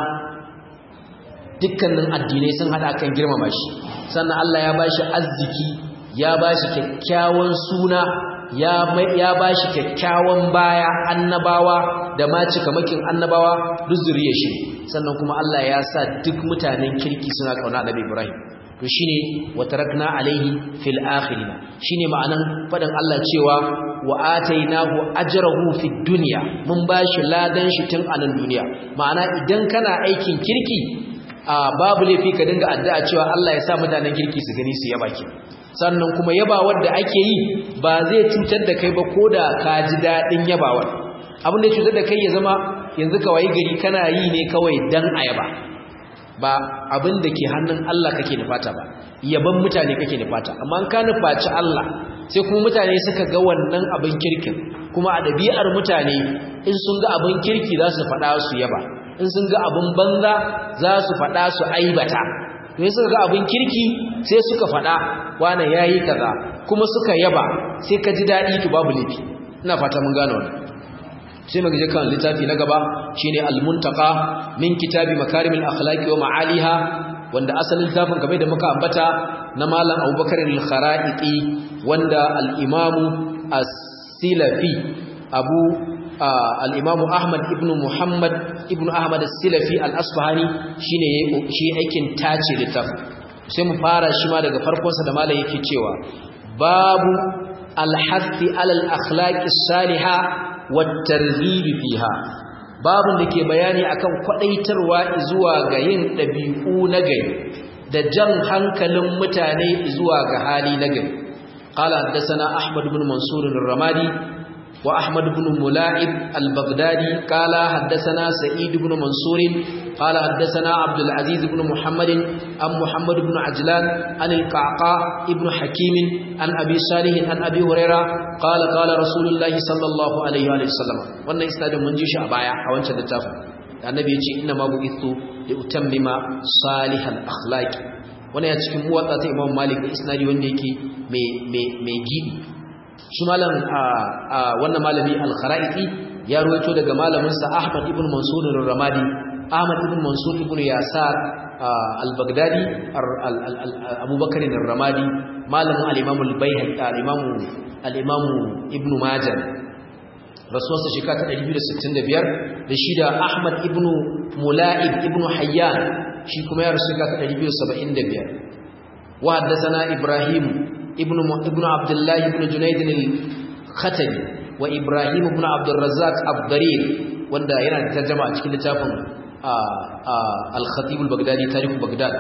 dukkanin addinai sun hada kan girmama shi sannan Allah ya bashi arziki ya bashi kyakkyawan suna ya ya bashi kyakkyawan baya annabawa da ma cikamakin annabawa duk zuriyar shi sannan kuma Allah ya sa duk mutanen kirki suna kauna Annabi Ibrahim to shine wa tarakna alaihi fil akhirin shine ma'anan fadan Allah cewa wa atainahu ajrahu fid dunya mun bashi ladan shi tun a nan duniya ma'ana idan kana aikin kirki a babu laifi ka dinga addu'a cewa Allah ya sa mutanen kirki su gani su yaba ki sannan kuma yaba wanda ake yi ba zai cutar da kai ba koda ka ji dadin yabawar abin da ya cutar da kai ya zama yanzu kawai gari kana yi ne kawai dan ayaba ba abin da ke hannun Allah kake nufata ba yaban mutane kake nufata amma an ka nufaci Allah sai kuma mutane suka ga wannan abin kirkin kuma a ɗabi'ar mutane in sun ga abin kirki za su faɗa su yaba in sun ga abin banza za su faɗa su aibata to suka ga abin kirki sai suka faɗa wane yayi kaza kuma suka yaba sai ka ji daɗi to babu laifi ina fata mun gane wannan sai mu je kan littafi na gaba shine al-muntaqa min kitabi makarimil akhlaqi wa ma'aliha wanda asalin littafin kamar da muka ambata na malam Abubakar al-Kharaiti wanda al-Imam as-Silafi Abu al-Imam Ahmad ibn Muhammad ibn Ahmad as-Silafi al-Asfahani shine shi aikin tace littafin sai mu fara shi ma daga farkon sa da malam yake cewa babu al-hathi ala al-akhlaqi as-salihah wattarghibi fiha babun da ke bayani akan kwadaitarwa zuwa ga yin dabi'u na gari da jan hankalin mutane zuwa ga hali na gari qala haddathana ahmad ibn mansur ar-ramadi wa ahmad ibn mula'ib al-baghdadi qala haddathana sa'id ibn mansur qala haddathana abdul aziz ibn muhammad am muhammad ibn ajlan an al-qaqa ibn hakim an abi salih an abi huraira qala qala rasulullahi sallallahu alaihi wa sallam wannan isnadin mun ji shi a baya a wancan littafin annabi ya ce inna ma bu'ithu li utammima salihal akhlaqi wannan ya cikin muwatta ta imam malik da isnadi wanda yake mai mai mai gidi shi malam a wannan malami al-kharaiti ya ruwaito daga malamin sa ahmad ibn mansur ar-ramadi ahmad ibn mansur ibn yasar al-baghdadi abubakar ar-ramadi malamin al-imam al-baihaqi al-imam al-imam ibn majah rasuwarsa shekara ta 265 da shi da ahmad ibn mula'ib ibn hayyan shi kuma ya rasu shekara ta 275 wa haddathana ibrahim ibn ibn abdullah ibn junayd al-khatabi wa ibrahim ibn abd al-razzaq ad-darir wanda yana da tarjuma a cikin littafin al-khatib al-baghdadi tarikh baghdad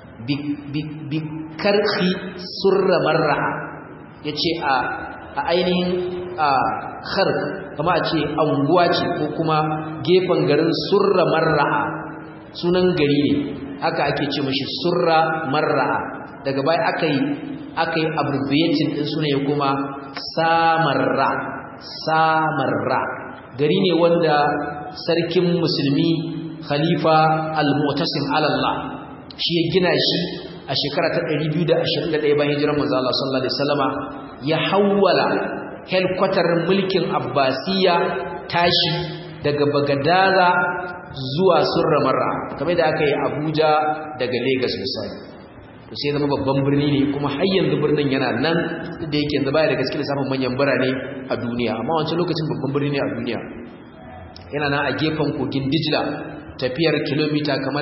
bi karhi surra marra yace a a ainihin kharq kama a ce anguwa ce ko kuma gefen garin surra marra'a sunan gari ne haka ake ce mashi surra marra'a daga baya aka yi aka yi abbreviating din sunaye kuma samarra samarra gari ne wanda sarkin musulmi khalifa al-mu'tasim alallah shi ya gina shi a shekara ta 221 bayan hijirar manzo Allah sallallahu alaihi wasallama ya hawwala helkwatar mulkin abbasiya tashi daga bagadaza zuwa surramarra kamar da aka yi abuja daga lagos misali to sai zama babban birni ne kuma har yanzu birnin yana nan da yake yanzu baya daga cikin lissafin manyan birane a duniya amma wancan lokacin babban birni ne a duniya yana nan a gefen kogin dijila tafiyar kilomita kamar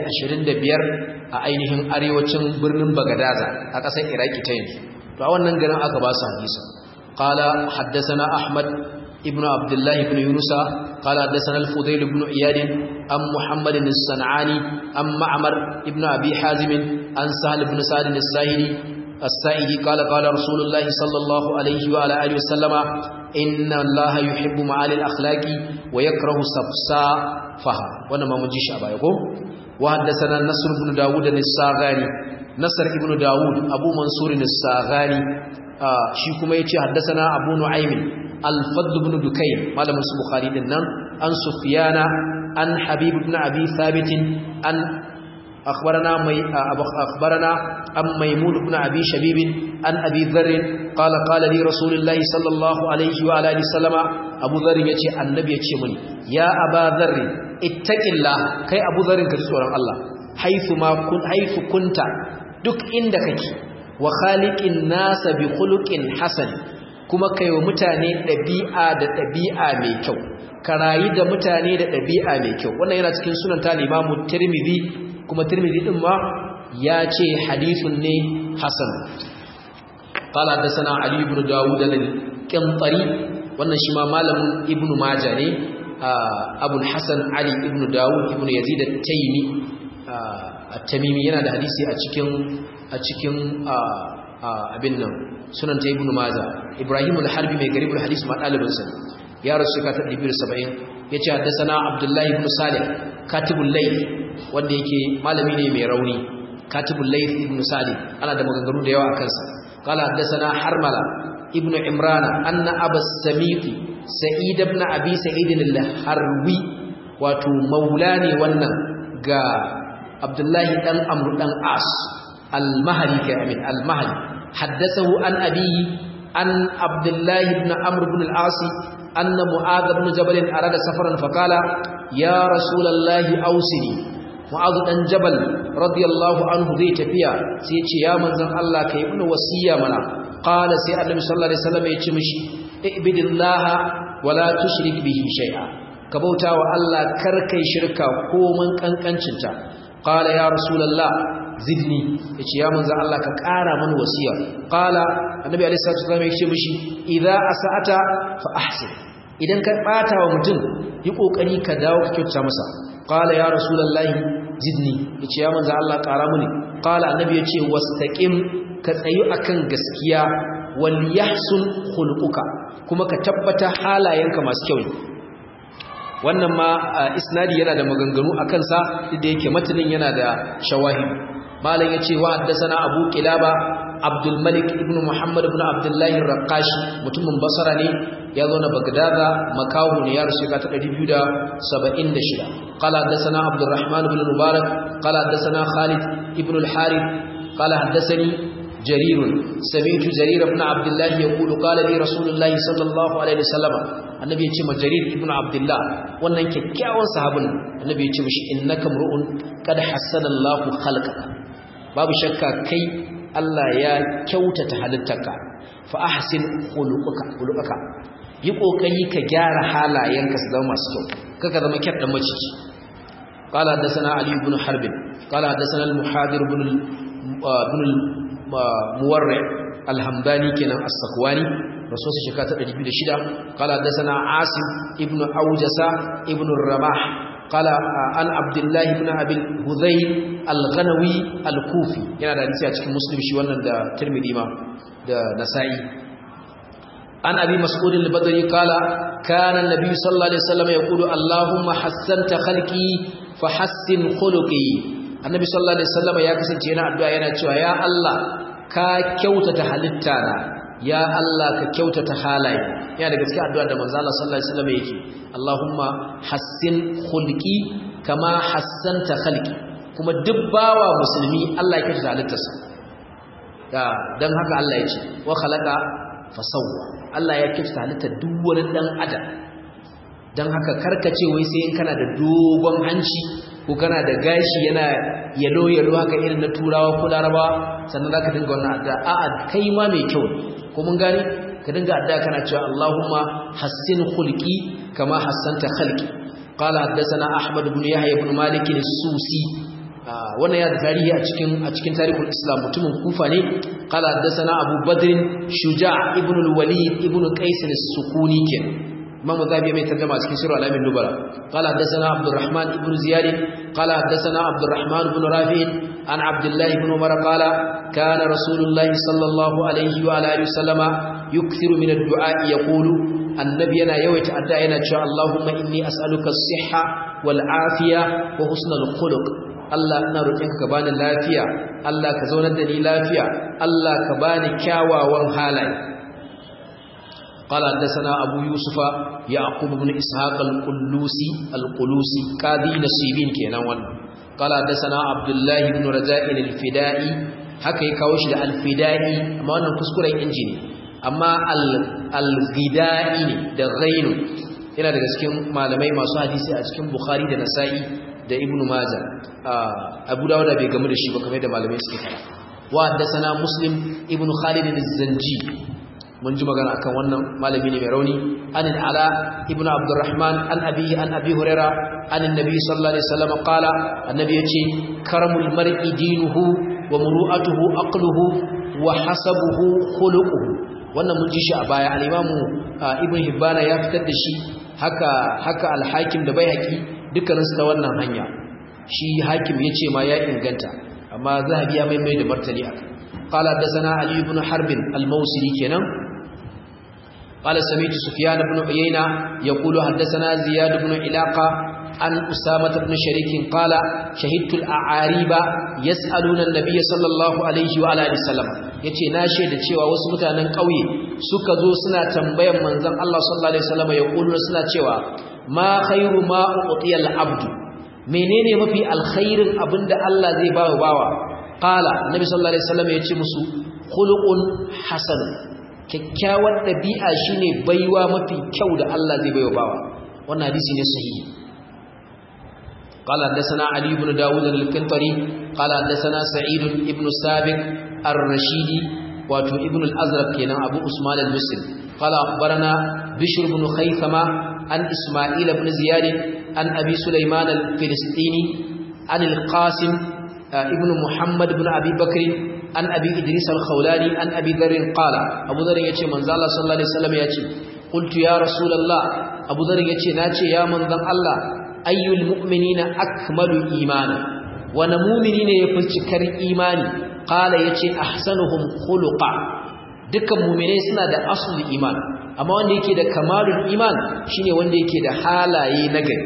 125 a ainihin arewacin birnin bagadaza a ƙasar iraki ta yanzu to a wannan garin aka ba su hadisa qala haddathana ahmad ibn abdullah ibn yunusa qala haddathana al-fudayl ibn iyad am muhammad as-sanani am ma'mar ibn abi hazim an sahal ibn sa'd as-sahili as-sa'idi qala qala rasulullah sallallahu alayhi wa ala alihi wa sallama inna allaha yuhibbu ma'ali al-akhlaqi wa yakrahu safsafaha wannan ma mun ji shi a baya ko wa haddathana nasr ibn daud as-saghani nasr ibn daud abu mansur as-saghani shi kuma yace haddathana abu nu'aym al-fadl ibn dukayn malamin su bukhari din nan an sufyana an habib ibn abi thabit an أخبرنا مي أخبرنا أم ميمون بن أبي شبيب عن أبي ذر قال قال لي رسول الله صلى الله عليه وعلى آله وسلم أبو ذر يتي النبي يتي مني يا أبا ذر اتق الله كي أبو ذر كتسور الله حيث ما كنت حيث كنت دك عندك وخالق الناس بخلق حسن kuma kai wa mutane ɗabi'a da ɗabi'a mai kyau ka rayu da mutane da ɗabi'a mai kyau wannan yana cikin sunan ta limamu tirmidhi kuma tirmidhi din ma ya ce hadithun ne hasan qala hadathana ali ibn dawud al-qintari wannan shi ma malamin ibn majah ne abul hasan ali ibn dawud ibn yazid at-taymi at-tamimi yana da hadisi a cikin a cikin abin nan sunan ta ibn majah ibrahim al-harbi mai garibul hadis ma dalibin sa ya rasu ka ta 270 yace hadathana abdullahi ibn salih katibul layth wanda yake malami ne mai rauni katibul layth ibn salih ana da maganganu da yawa a kansa qala hadathana harmala ibn imran anna abas samiti sa'id ibn abi sa'id al-harwi wato maulani wannan ga abdullahi dan amr dan as al-mahri ka amin al-mahri haddathahu an abihi an abdullahi ibn amr ibn al-as أن معاذ بن جبل أراد سفرا فقال يا رسول الله أوسني معاذ بن جبل رضي الله عنه ذي تفيا سيتي يا من زن الله كي ابن وسيا منا قال سي النبي صلى الله عليه وسلم يتمشي اعبد الله ولا تشرك به شيئا كبوتا والله كركي شركا كومن كنكنcinta قال يا رسول الله zidni yace ya manzo Allah ka ƙara mana wasiya qala annabi alaihi salatu wasallam yace mishi idza asata fa ahsin idan ka bata wa mutum yi kokari ka dawo ka kyauta masa qala ya rasulullahi zidni yace ya manzo Allah ƙara mini qala annabi yace wastaqim ka tsayu akan gaskiya wal yahsun khuluquka kuma ka tabbata halayenka masu kyau wannan ma isnadi yana da maganganu akan sa da yake matanin yana da shawahid malam yace wa haddathana abu kilaba abdul malik ibn muhammad ibn abdullah ar-raqashi mutumin basra ne ya zo na bagdada makahu ne ya rushe ka ta 276 qala haddathana abdurrahman ibn mubarak qala haddathana khalid ibn al-harith qala haddathani جرير سمعت جرير بن عبد الله يقول قال لي رسول الله صلى الله عليه وسلم annabi ya ce ma jarir ibnu abdullah wannan kyakkyawan sahabin annabi ya ce mishi innaka mru'un qad hassana Allahu khalqaka babu shakka kai Allah ya kyautata halittarka fa ahsin khuluquka khuluquka yi kokari ka gyara halayenka su zama masu kyau kaka zama kyar dan maciji qala hadathana ali ibn harb qala hadathana al-muhadir ibn ibn muwarri al-hamdani kenan as-sakwani rasul shekara ta 206 qala hadathana asim ibn aujasa ibn ramah qala an abdullah ibn abi hudhayl al-ghanawi al-kufi yana da hadisi a cikin muslim shi wannan da tirmidhi ma da nasa'i an abi mas'ud al-badri qala kana an-nabiy sallallahu alaihi wasallam yaqulu allahumma hassanta khalqi fahassin khuluqi annabi sallallahu alaihi wasallam ya kasance yana addu'a yana cewa ya Allah ka kyautata halitta na ya Allah ka kyautata halaye yana daga cikin addu'a da manzo Allah sallallahu alaihi wasallam yake Allahumma hassin khulqi kama hassanta khalqi kuma duk bawa musulmi Allah ya kyautata halittarsa ya dan haka Allah ya ce wa khalaqa fasawwa Allah ya kyautata halittar duk wani dan adam dan haka karkace wai sai in kana da dogon hanci ko kana da gashi yana yalo yalo haka irin na turawa ko larabawa sannan zaka dinga wannan addu'a a'a kai ma mai kyau ko mun gane ka dinga addu'a kana cewa Allahumma hassin khulqi kama hassanta khalqi قال حدثنا أحمد بن يحيى بن مالك السوسي wannan ya da tarihi a cikin a cikin tarihul islam mutumin kufa ne qala haddathana abu badr shuja' ibn al-walid ibn qais as-sukuni ken imam zabi mai tarjuma cikin sirr al-amin nubara qala haddathana abdurrahman ibn ziyad qala haddathana abdurrahman ibn rafi' an abdullah ibn umar qala kana rasulullah sallallahu alaihi wa alihi wasallama yukthiru min ad-du'a yaqulu annabi yana yawaita addu'a yana cewa allahumma inni as'aluka as-sihha wal afiya wa husnal khuluq Allah ina roƙonka ka bani lafiya Allah ka zaunar da ni lafiya Allah ka bani kyawawan halaye قال حدثنا أبو يوسف يعقوب بن إسحاق القلوسي القلوسي قاضي نصيبين كينا وان قال حدثنا عبد الله بن رجاء الفدائي haka ya kawo shi da alfidai amma wannan kuskuren injini amma al-ghidai ne da ghainu yana daga cikin malamai masu hadisi a cikin bukhari da nasa'i da ibnu majah abu dawuda bai gamu da shi ba kamar da malamai suke fara wa haddathana muslim ibnu khalid az-zanji mun ji magana akan wannan malami ne mai rauni an ala ibnu abdurrahman an abi an abi huraira an annabi sallallahu alaihi wasallam qala annabi yace karamul mar'i dinuhu wa muru'atuhu aqluhu wa hasabuhu khuluquhu wannan mun ji shi a baya al-imamu ibnu hibbana ya fitar da shi haka haka al-hakim da baihaqi dukkaninsu ta wannan hanya shi hakim ya ce ma ya inganta amma zahabi ya maimai da martani a qala hadathana ali ibn harb al-mawsili kenan qala sami'tu sufyan ibn uyayna yaqulu hadathana ziyad ibn ilaqa an usama ibn sharik qala shahidtu al-a'ariba yas'aluna an-nabiy sallallahu alaihi wa alihi wasallam yace na shaida cewa wasu mutanen kauye suka zo suna tambayan manzon Allah sallallahu alaihi wasallam yaqulu suna cewa ma khairu ma utiyal abdu menene mafi alkhairin abinda Allah zai bawa bawa qala nabi sallallahu alaihi wasallam yace musu khuluqun hasan kyakkyawar dabi'a shine baiwa mafi kyau da Allah zai baiwa bawa wannan hadisi ne sahihi قال حدثنا علي بن داود الكنطري قال حدثنا سعيد بن سابق الرشيدي واتو ابن الأزرق كان أبو عثمان المصري قال أخبرنا بشر بن خيثمة عن إسماعيل بن زياد عن أبي سليمان الفلسطيني عن القاسم ابن محمد بن أبي بكر عن أبي إدريس الخولاني عن أبي ذر قال أبو ذر يأتي من زال صلى الله عليه وسلم يأتي قلت يا رسول الله أبو ذر يأتي ناتي يا من ذن الله أي المؤمنين أكمل إيمانا ونمؤمنين يفلتكر إيماني قال يأتي أحسنهم خلقا dukkan mu'minai suna da aslul iman amma wanda yake da kamalul iman shine wanda yake da halaye nagari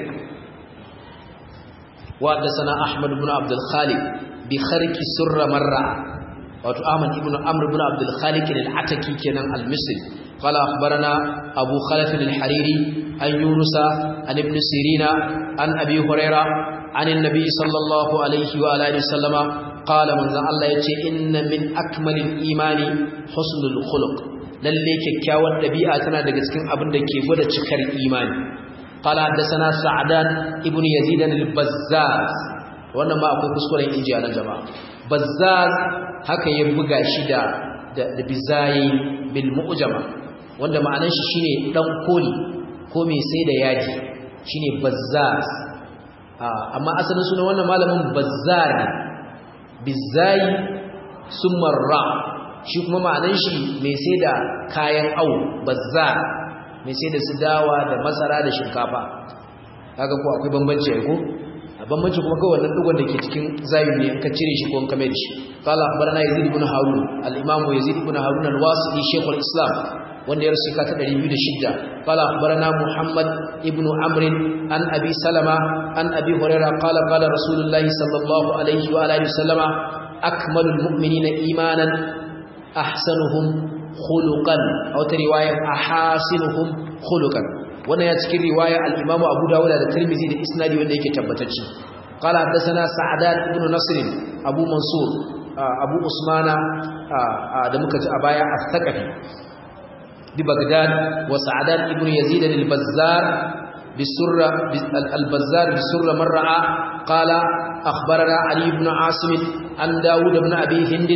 wa sana ahmad ibn abdul khaliq bi kharqi surra marra wato ahmad ibn amr ibn abdul khaliq al-ataki kenan al-misri qala akhbarana abu khalaf al-hariri an yunusa an ibn sirina an abi huraira an an-nabi sallallahu alaihi wa alihi wasallama qala manzo Allah yace inna min akmalil imani husnul khuluq lalle kyakkyawar dabi'a tana daga cikin abin da ke gwada cikar imani qala hadathana sa'dan ibnu yazid al-bazzaz wannan ma akwai kuskuren inji a nan jama'a bazzaz haka ya buga shi da da bizayi bil mu'jama wanda ma'anar shi shine dan koli ko mai sai da yaji shine bazzaz amma asalin sunan wannan malamin bazzar ne bizayi sumar ra shi kuma ma'anan shi mai sai da kayan au bazza mai sai da su dawa da masara da shinkafa kaga ko akwai bambanci ai ko a bambanci kuma kawai wannan dugon da ke cikin zayin ne ka cire shi ko ka mai da shi qala akhbarana yazid ibn harun al-imam yazid ibn harun al-wasili shaykh al-islam wanda ya rasu ka ta 206 qala akhbarana muhammad ibn amr an abi salama an abi hurairah qala qala rasulullahi sallallahu alaihi wa alihi wasallama akmalul mu'minina imanan ahsanuhum khuluqan aw ta riwaya ahasinuhum khuluqan wannan ya cikin riwaya al-imam abu dawud da tirmidhi da isnadi wanda yake tabbatacce qala hadathana sa'adat ibn nasr abu mansur abu usmana da muka ji a baya as-saqafi ببغداد وسعدان ابن يزيد البزار بسرة البزار بسرة مرة قال أخبرنا علي بن عاصم عن داود بن أبي هند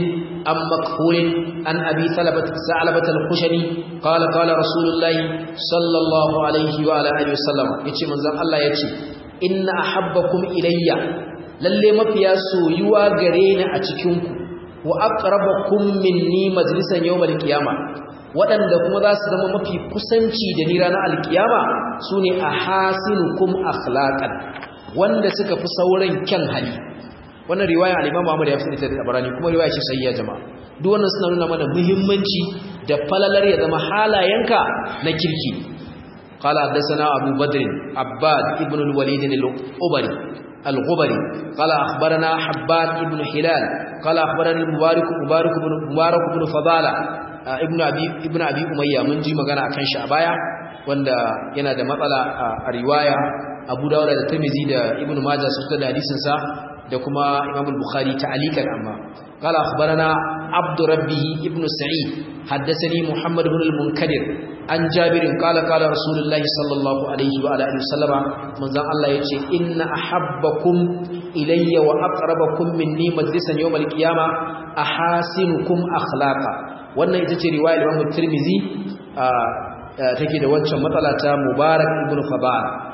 عن مكحول عن أبي ثلبة ثعلبة الخشني قال قال رسول الله صلى الله عليه وعلى آله وسلم يتي من زم الله يتي إن أحبكم إلي lalle mafiya soyuwa gare ni a cikinku wa aqrabakum minni majlisan yawmal qiyama waɗanda kuma za su zama mafi kusanci da ni ranar alkiyama sune ahasinukum akhlaqan wanda suka fi sauran kyan hali wannan riwaya al-Imam Ahmad ya fitar da Tabarani kuma riwaya ce sayyiya jama'a duk wannan suna nuna mana muhimmanci da falalar ya zama halayenka na kirki qala hadathana Abu Badr Abbad ibn al-Walid al-Ubari al-Ghubari qala akhbarana Habban ibn Hilal qala akhbarani Mubarak Mubarak ibn Mubarak ibn Fadala ibn Abi ibn Abi Umayya mun ji magana akan shi a baya wanda yana da matsala a riwaya Abu Dawud da Tirmidhi da Ibn Majah sun da hadisin sa da kuma Imam al-Bukhari ta'alikan amma qala akhbarana Abd Rabbih ibn Sa'id haddathani Muhammad ibn al-Munkadir an Jabir qala qala Rasulullah sallallahu alaihi wa alihi wasallama manzon Allah yace inna ahabbakum ilayya wa aqrabakum minni majlisan yawm al-qiyama ahasinukum akhlaqa wannan ita ce riwayar Imam Tirmidhi take da wancan matsala ta Mubarak ibn Fadal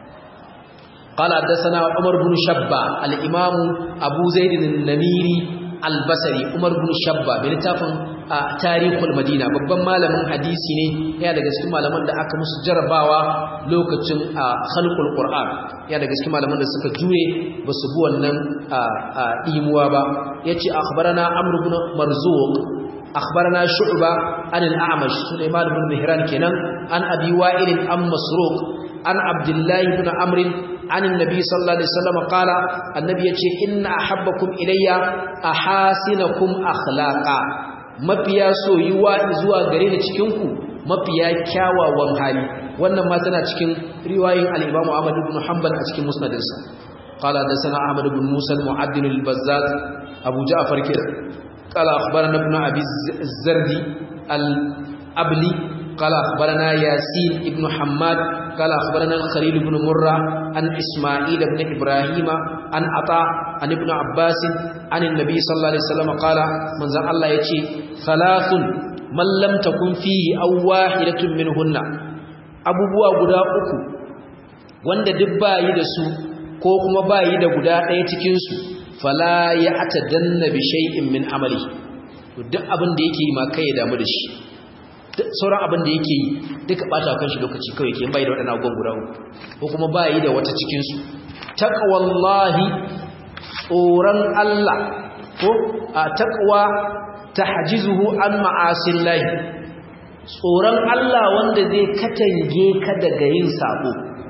قال حدثنا عمر بن شبا الامام ابو زيد النميري البصري عمر بن شبا بلتافin tarihul madina babban malamin hadisi ne ya daga cikin malaman da aka musu jarabawa lokacin khalqul qur'an ya daga cikin malaman da suka jure basu bi wannan dimuwa ba yace akhbarana amr ibn marzuq akhbarana shu'ba an al-a'mash sulaiman ibn mihran kenan an abi wa'il an masruq an abdullahi ibn amr عن النبي صلى الله عليه وسلم قال النبي يقول إن أحبكم إلي أحاسنكم أخلاقا mafiya soyuwa zuwa gare ni cikinku mafiya kyawawan hali wannan ma tana cikin riwayoyin al-Imam Ahmad ibn Hanbal a cikin musnadinsa qala hadathana Ahmad ibn Musa al-Mu'addil al-Bazzaz Abu Ja'far kira qala akhbarana ibn Abi Zardi al-Abli qala akhbarana Yasin ibn Hammad قال أخبرنا الخليل بن مرة عن إسماعيل بن إبراهيم عن عطاء عن ابن عباس عن النبي صلى الله عليه وسلم قال من زال الله يتي ثلاث من لم تكن فيه أو واحدة منهن أبو بوا قدا أكو wanda duk bayi da su ko kuma bayi da guda ɗaya cikin su fala ya atadanna bi shay'in min amali duk abin da yake yi ma kai ya damu da shi sauran abin da yake yi duka bata kan shi lokaci kawai yake bai da waɗannan abubuwan guda uku ko kuma ba yi da wata cikinsu taqwallahi tsoron Allah ko a taqwa tahjizuhu an ma'asillahi tsoron Allah wanda zai katange ka daga yin sabo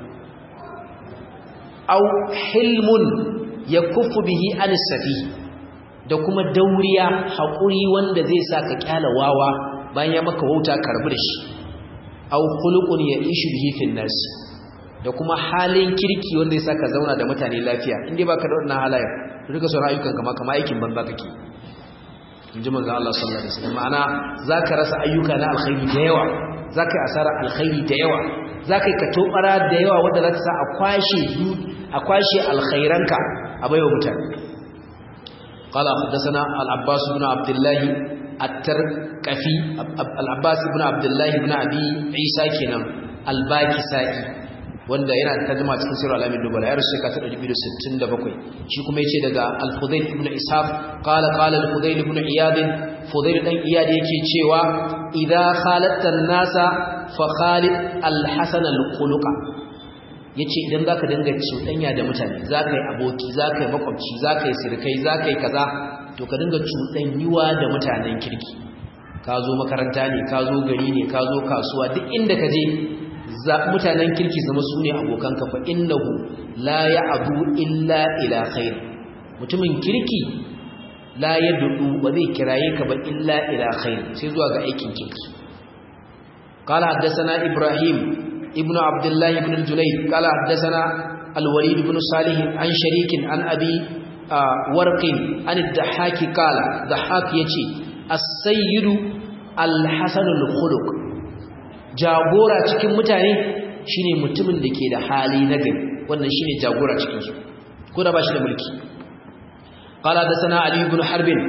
aw hilmun yakuffu bihi anis safi da kuma dauriya haƙuri wanda zai sa ka kyala wawa bayan ya maka wauta karbi da shi aw khuluqun ya'ishu bihi fil nas da kuma halin kirki wanda ya saka zauna da mutane lafiya indai baka da wannan halayen rika sauran ayyukan kama kama aikin banza kake inji manzo Allah sallallahu alaihi wasallam ma'ana zaka rasa ayyuka na alkhairi da yawa zaka yi asara alkhairi da yawa zaka yi katobara da yawa wanda za ta sa a kwashe a kwashe alkhairanka a baiwa mutane قال حدثنا العباس بن عبد الله الترقفي العباس بن عبد الله بن ابي عيسى kenan al-bakisai wanda yana da tarjuma cikin sirr al-amin dubala ya rushe ka ta 267 shi kuma yace daga al-fudayl ibn ishaq qala qala al-fudayl ibn iyad fudayl dan iyad yake cewa idza khalatta an-nasa fa khalid al-hasan al-khuluqa yace idan zaka dinga cuɗanya da mutane zaka yi aboki zaka yi makwabci zaka yi sirkai zaka yi kaza to ka dinga cuɗanyuwa da mutanen kirki ka zo makaranta ne ka zo gari ne ka zo kasuwa duk inda ka je mutanen kirki zama su ne abokanka fa innahu la ya'du illa ila khair mutumin kirki la yad'u ba zai kiraye ka ba illa ila khair sai zuwa ga aikin kirki qala haddathana ibrahim ibnu abdullah ibn al-junayd qala haddathana al-walid ibn salih an sharik an abi warqin an ad-dahaki qala dahak yace as-sayyidu al-hasan al-khuluq jagora cikin mutane shine mutumin da ke da hali na gari wannan shine jagora cikin su ko da bashi da mulki qala hadathana ali ibn harb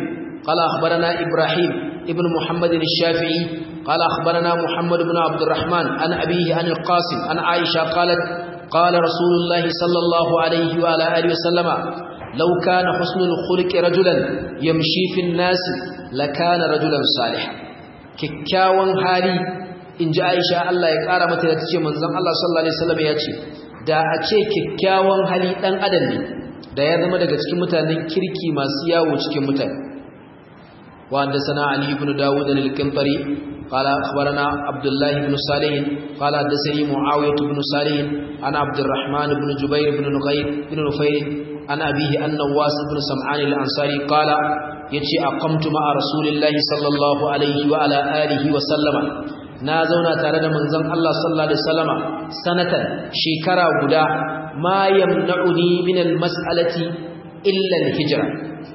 قال أخبرنا إبراهيم ابن محمد الشافعي قال أخبرنا محمد بن عبد الرحمن عن أبيه عن القاسم عن عائشة قالت قال رسول الله صلى الله عليه وعلى آله وسلم لو كان حسن الخلق رجلا يمشي في الناس لكان رجلا صالحا kikkiawan hali inji Aisha Allah ya kara mata da tace manzon Allah sallallahu alaihi wasallam ya ce da a ce kikkiawan hali dan adam ne da ya zama daga cikin mutanen kirki masu yawo cikin mutane wa haddathana Ali ibn Dawud al-Qintari قال أخبرنا عبد الله بن صالح قال حدثني معاوية بن صالح عن عبد الرحمن بن جبير بن نغير بن نفير عن أبيه أن نواس بن سمعان الأنصاري قال يتي أقمت مع رسول الله صلى الله عليه وعلى آله وسلم نازونا تارد منزم الله صلى الله عليه وسلم سنة شكرا قدا ما يمنعني من المسألة إلا الهجرة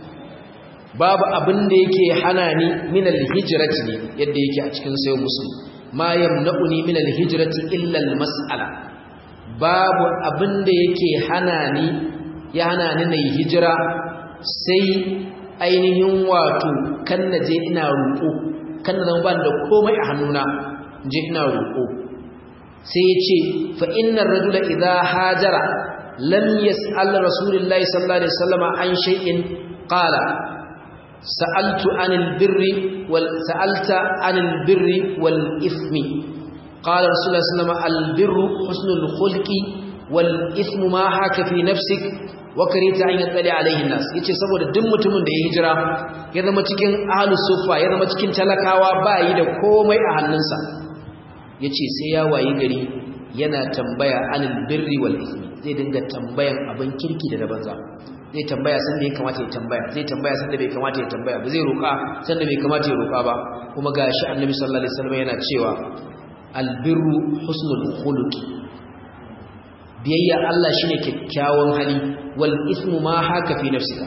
babu abin da yake hana ni min alhijrati ne yadda yake a cikin sayo muslim ma yamna'uni min alhijrati illa almas'ala babu abin da yake hana ni ya hana ni nayi hijira sai ainihin wato kan naje ina roƙo kan na zama ban da komai a hannuna je ina roƙo sai ya ce fa innar rajula idha hajara lam yas'al rasulullahi sallallahu alaihi wasallam an shay'in qala سألت عن البر وال سألت عن البر والإثم قال رسول الله صلى الله عليه وسلم البر حسن الخلق والإثم ما حاك في نفسك وكريت أن يطلع عليه الناس yace saboda duk mutumin da ya hijira ya zama cikin ahlus sufa ya zama cikin talakawa ba yi da komai a hannunsa yace sai ya wayi gari yana tambaya anil birri wal ismi zai dinga tambayan abin kirki da na banza zai tambaya san da ya kamata ya tambaya zai tambaya san da bai kamata ya tambaya ba zai roƙa san da bai kamata ya roƙa ba kuma gashi annabi sallallahu alaihi wasallam yana cewa albirru husnul khuluqi biyayya Allah shine kyakkyawan hali wal ismu ma haka fi nafsika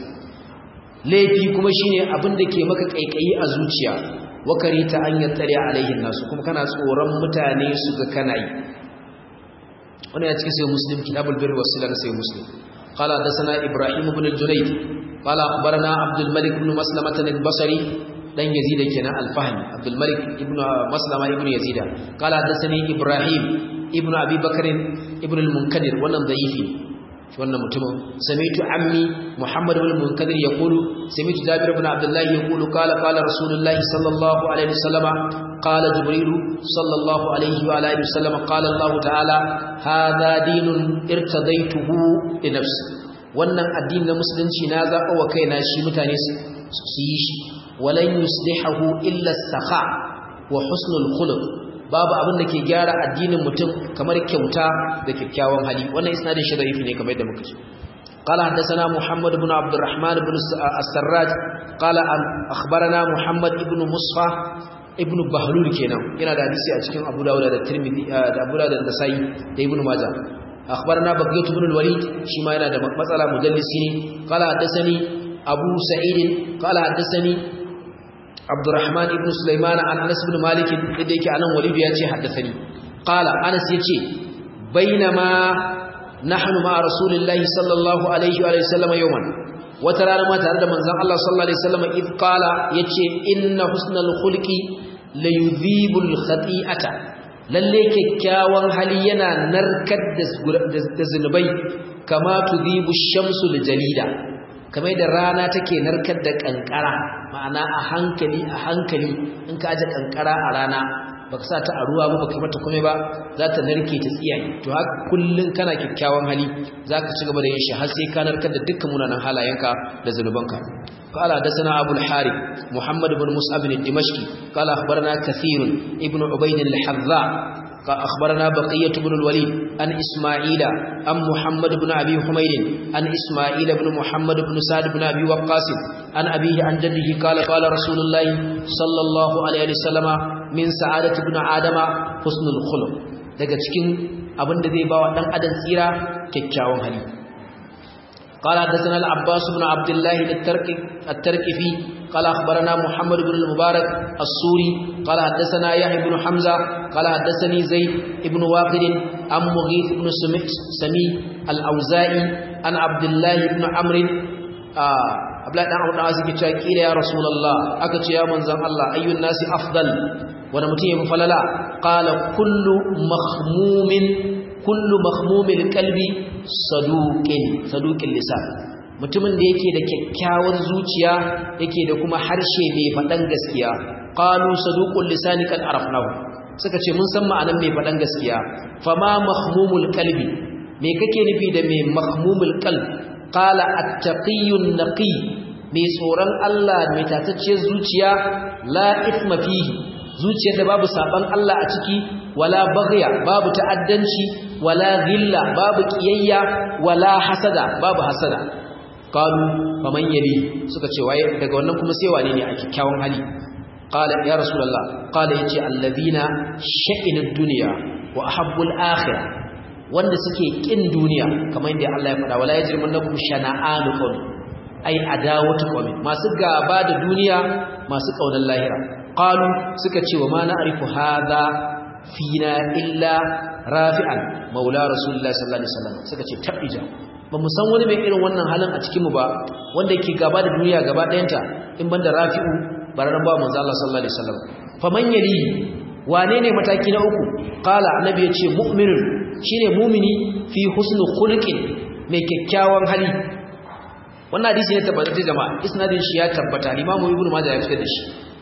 laifi kuma shine abin da ke maka kaikayi a zuciya wakarita an yattari alaihin nasu kuma kana tsoron mutane su ga kana yi wannan ya cikin sai muslim kitabul birri was sila sai muslim قال حدثنا ابراهيم بن الجنيد قال اخبرنا عبد الملك بن مسلمة البصري دان يزيد كنا الفهمي عبد الملك ابن مسلمة ابن يزيد قال حدثني ابراهيم ابن ابي بكر ابن المنكدر wannan da'ifi wannan mutumin sami'tu ammi muhammad ibn munkadir yaqulu sami'tu jabir ibn abdullah yaqulu qala qala rasulullah sallallahu alaihi wasallam qala jibril sallallahu alaihi wa alihi wasallam qala allah ta'ala hadha dinun irtadaituhu li nafsi wannan addini na musulunci na zaba wa kaina shi mutane su yi shi walan yuslihu illa as-sakha wa husnul khuluq babu abin da ke gyara addinin mutum kamar kyauta da kyakkyawan hali wannan isnadin shi da'ifi ne kamar yadda muka ce قال حدثنا محمد بن عبد الرحمن بن السراج قال أخبرنا محمد بن مصفى ابن بهلول kenan yana da hadisi a cikin Abu Dawud da Tirmidhi da Abu Dawud da Nasa'i da Ibn Majah أخبرنا بقية بن الوليد شما yana da matsala mujallisi ne قال حدثني أبو سعيد قال حدثني عبد الرحمن ابن سليمان عن انس بن مالك da yake anan walid ya ce haddathani qala anas yace bainama nahnu ma rasulillahi sallallahu alaihi wa sallam yawman wata rana ma tare da manzon Allah sallallahu alaihi wasallam id qala yace inna husnal khulqi la yudhibul khati'ata lalle kyakkyawan hali yana narkar da zunubai kama tudhibu shamsu jalida kamar da rana take narkar da kankara ma'ana a hankali a hankali in ka aje kankara a rana baka sa ta a ruwa ba baka mata komai ba za ta narke ta tsiyaye to haka kullun kana kyakkyawan hali zaka ci gaba da yin shi har sai ka narkar da dukkan munanan halayenka da zanubanka قال حدثنا أبو الحارث محمد بن مصعب الدمشقي قال أخبرنا كثير ابن عبيد الحذاء أخبرنا بقية بن الوليد عن إسماعيل عن محمد بن أبي حميد عن إسماعيل بن محمد بن سعد بن أبي وقاص عن أبيه عن جده قال قال رسول الله صلى الله عليه وسلم من سعادة ابن آدم حسن الخلق daga cikin abin da zai bawa dan adam tsira kyakkyawan hali قال حدثنا العباس بن عبد الله التركفي قال أخبرنا محمد بن المبارك السوري قال حدثنا يحيى بن حمزة قال حدثني زيد بن واقد عن مغيث بن سمي الأوزائي عن عبد الله بن عمرو abdullahi dan abu da suke cewa kila ya rasulullah aka ce ya manzon Allah ayyun nasi afdal wanda mutum ya fi falala qala kullu mahmumin kullu mahmumil qalbi saduqin saduqin lisan mutumin da yake da kyakkyawar zuciya yake da kuma harshe mai faɗan gaskiya qalu saduqul lisani kad arafnahu suka ce mun san ma'anar mai faɗan gaskiya fama mahmumul qalbi me kake nufi da mai mahmumul qalb qala at-taqiyyun naqi mai tsoron Allah mai tatacciyar zuciya la ithma fihi zuciyar da babu saban Allah a ciki wala baghya babu ta'addanci wala ghilla babu kiyayya wala hasada babu hasada qalu faman yali suka ce waye daga wannan kuma sai wane ne a kikkiawan hali qala ya rasulullah qala yace alladhina sha'inud dunya wa ahabbul akhirah wanda suke kin duniya kamar yadda Allah ya faɗa wala yajrimannakum shana'anu qawm ai adawatu qawm masu gaba da duniya masu kaunar lahira qalu suka ce wa ma na'rifu hadha fina illa rafi'an maula rasulullahi sallallahu alaihi wasallam suka ce tabija ba mu san wani mai irin wannan halin a cikin mu ba wanda yake gaba da duniya gaba ɗayanta in banda rafi'u bararan ba manzo Allah sallallahu alaihi wasallam faman yali wane ne mataki na uku qala annabi yace mu'minun shine mu'mini fi husnul khuluqin mai kyakkyawan hali wannan hadisi ne tabbata jama'a isnadin shi ya tabbata imamu ibnu majah ya fitar da shi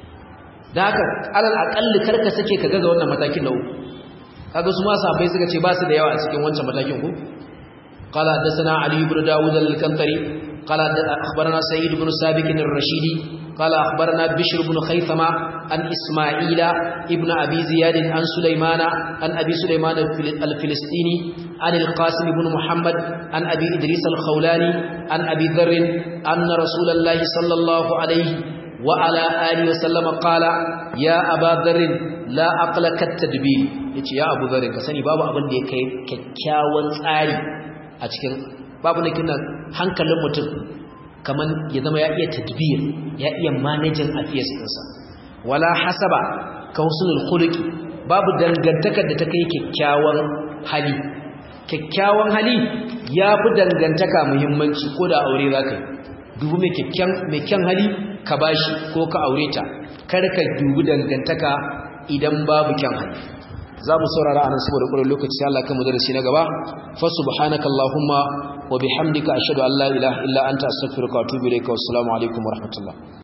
da haka alal aqalli karka sake ka gaza wannan matakin na uku kaga su ma sahabbai suka ce ba su da yawa a cikin wancan matakin ku قال حدثنا علي بن داود الكنتري قال أخبرنا سيد بن سابق الرشيدي قال أخبرنا بشر بن خيثمة عن إسماعيل ابن أبي زياد عن سليمان عن أبي سليمان الفلسطيني عن القاسم بن محمد عن أبي إدريس الخولاني عن أبي ذر أن رسول الله صلى الله عليه وعلى آله وسلم قال يا أبا ذر لا أقل كالتدبير يا أبو ذر كسني بابا أبن دي كيكاوان tsari a cikin babu na kina hankalin mutum kaman ya zama ya iya tadbir ya iya managing affairs ɗinsa wala hasaba ka husnul khuluqi babu dangantakar da ta kai kyakkyawan hali kyakkyawan hali ya fi dangantaka muhimmanci ko da aure za ka yi dubu mai kyan hali ka bashi ko ka aure ta kar ka dubi dangantaka idan babu kyan hali za mu saurara anan saboda ƙurin lokaci sai Allah kan mu darasi na gaba fa subhanaka allahumma wa bihamdika ashhadu an la ilaha illa anta astaghfiruka wa atubu ilayka wassalamu alaikum wa rahmatullah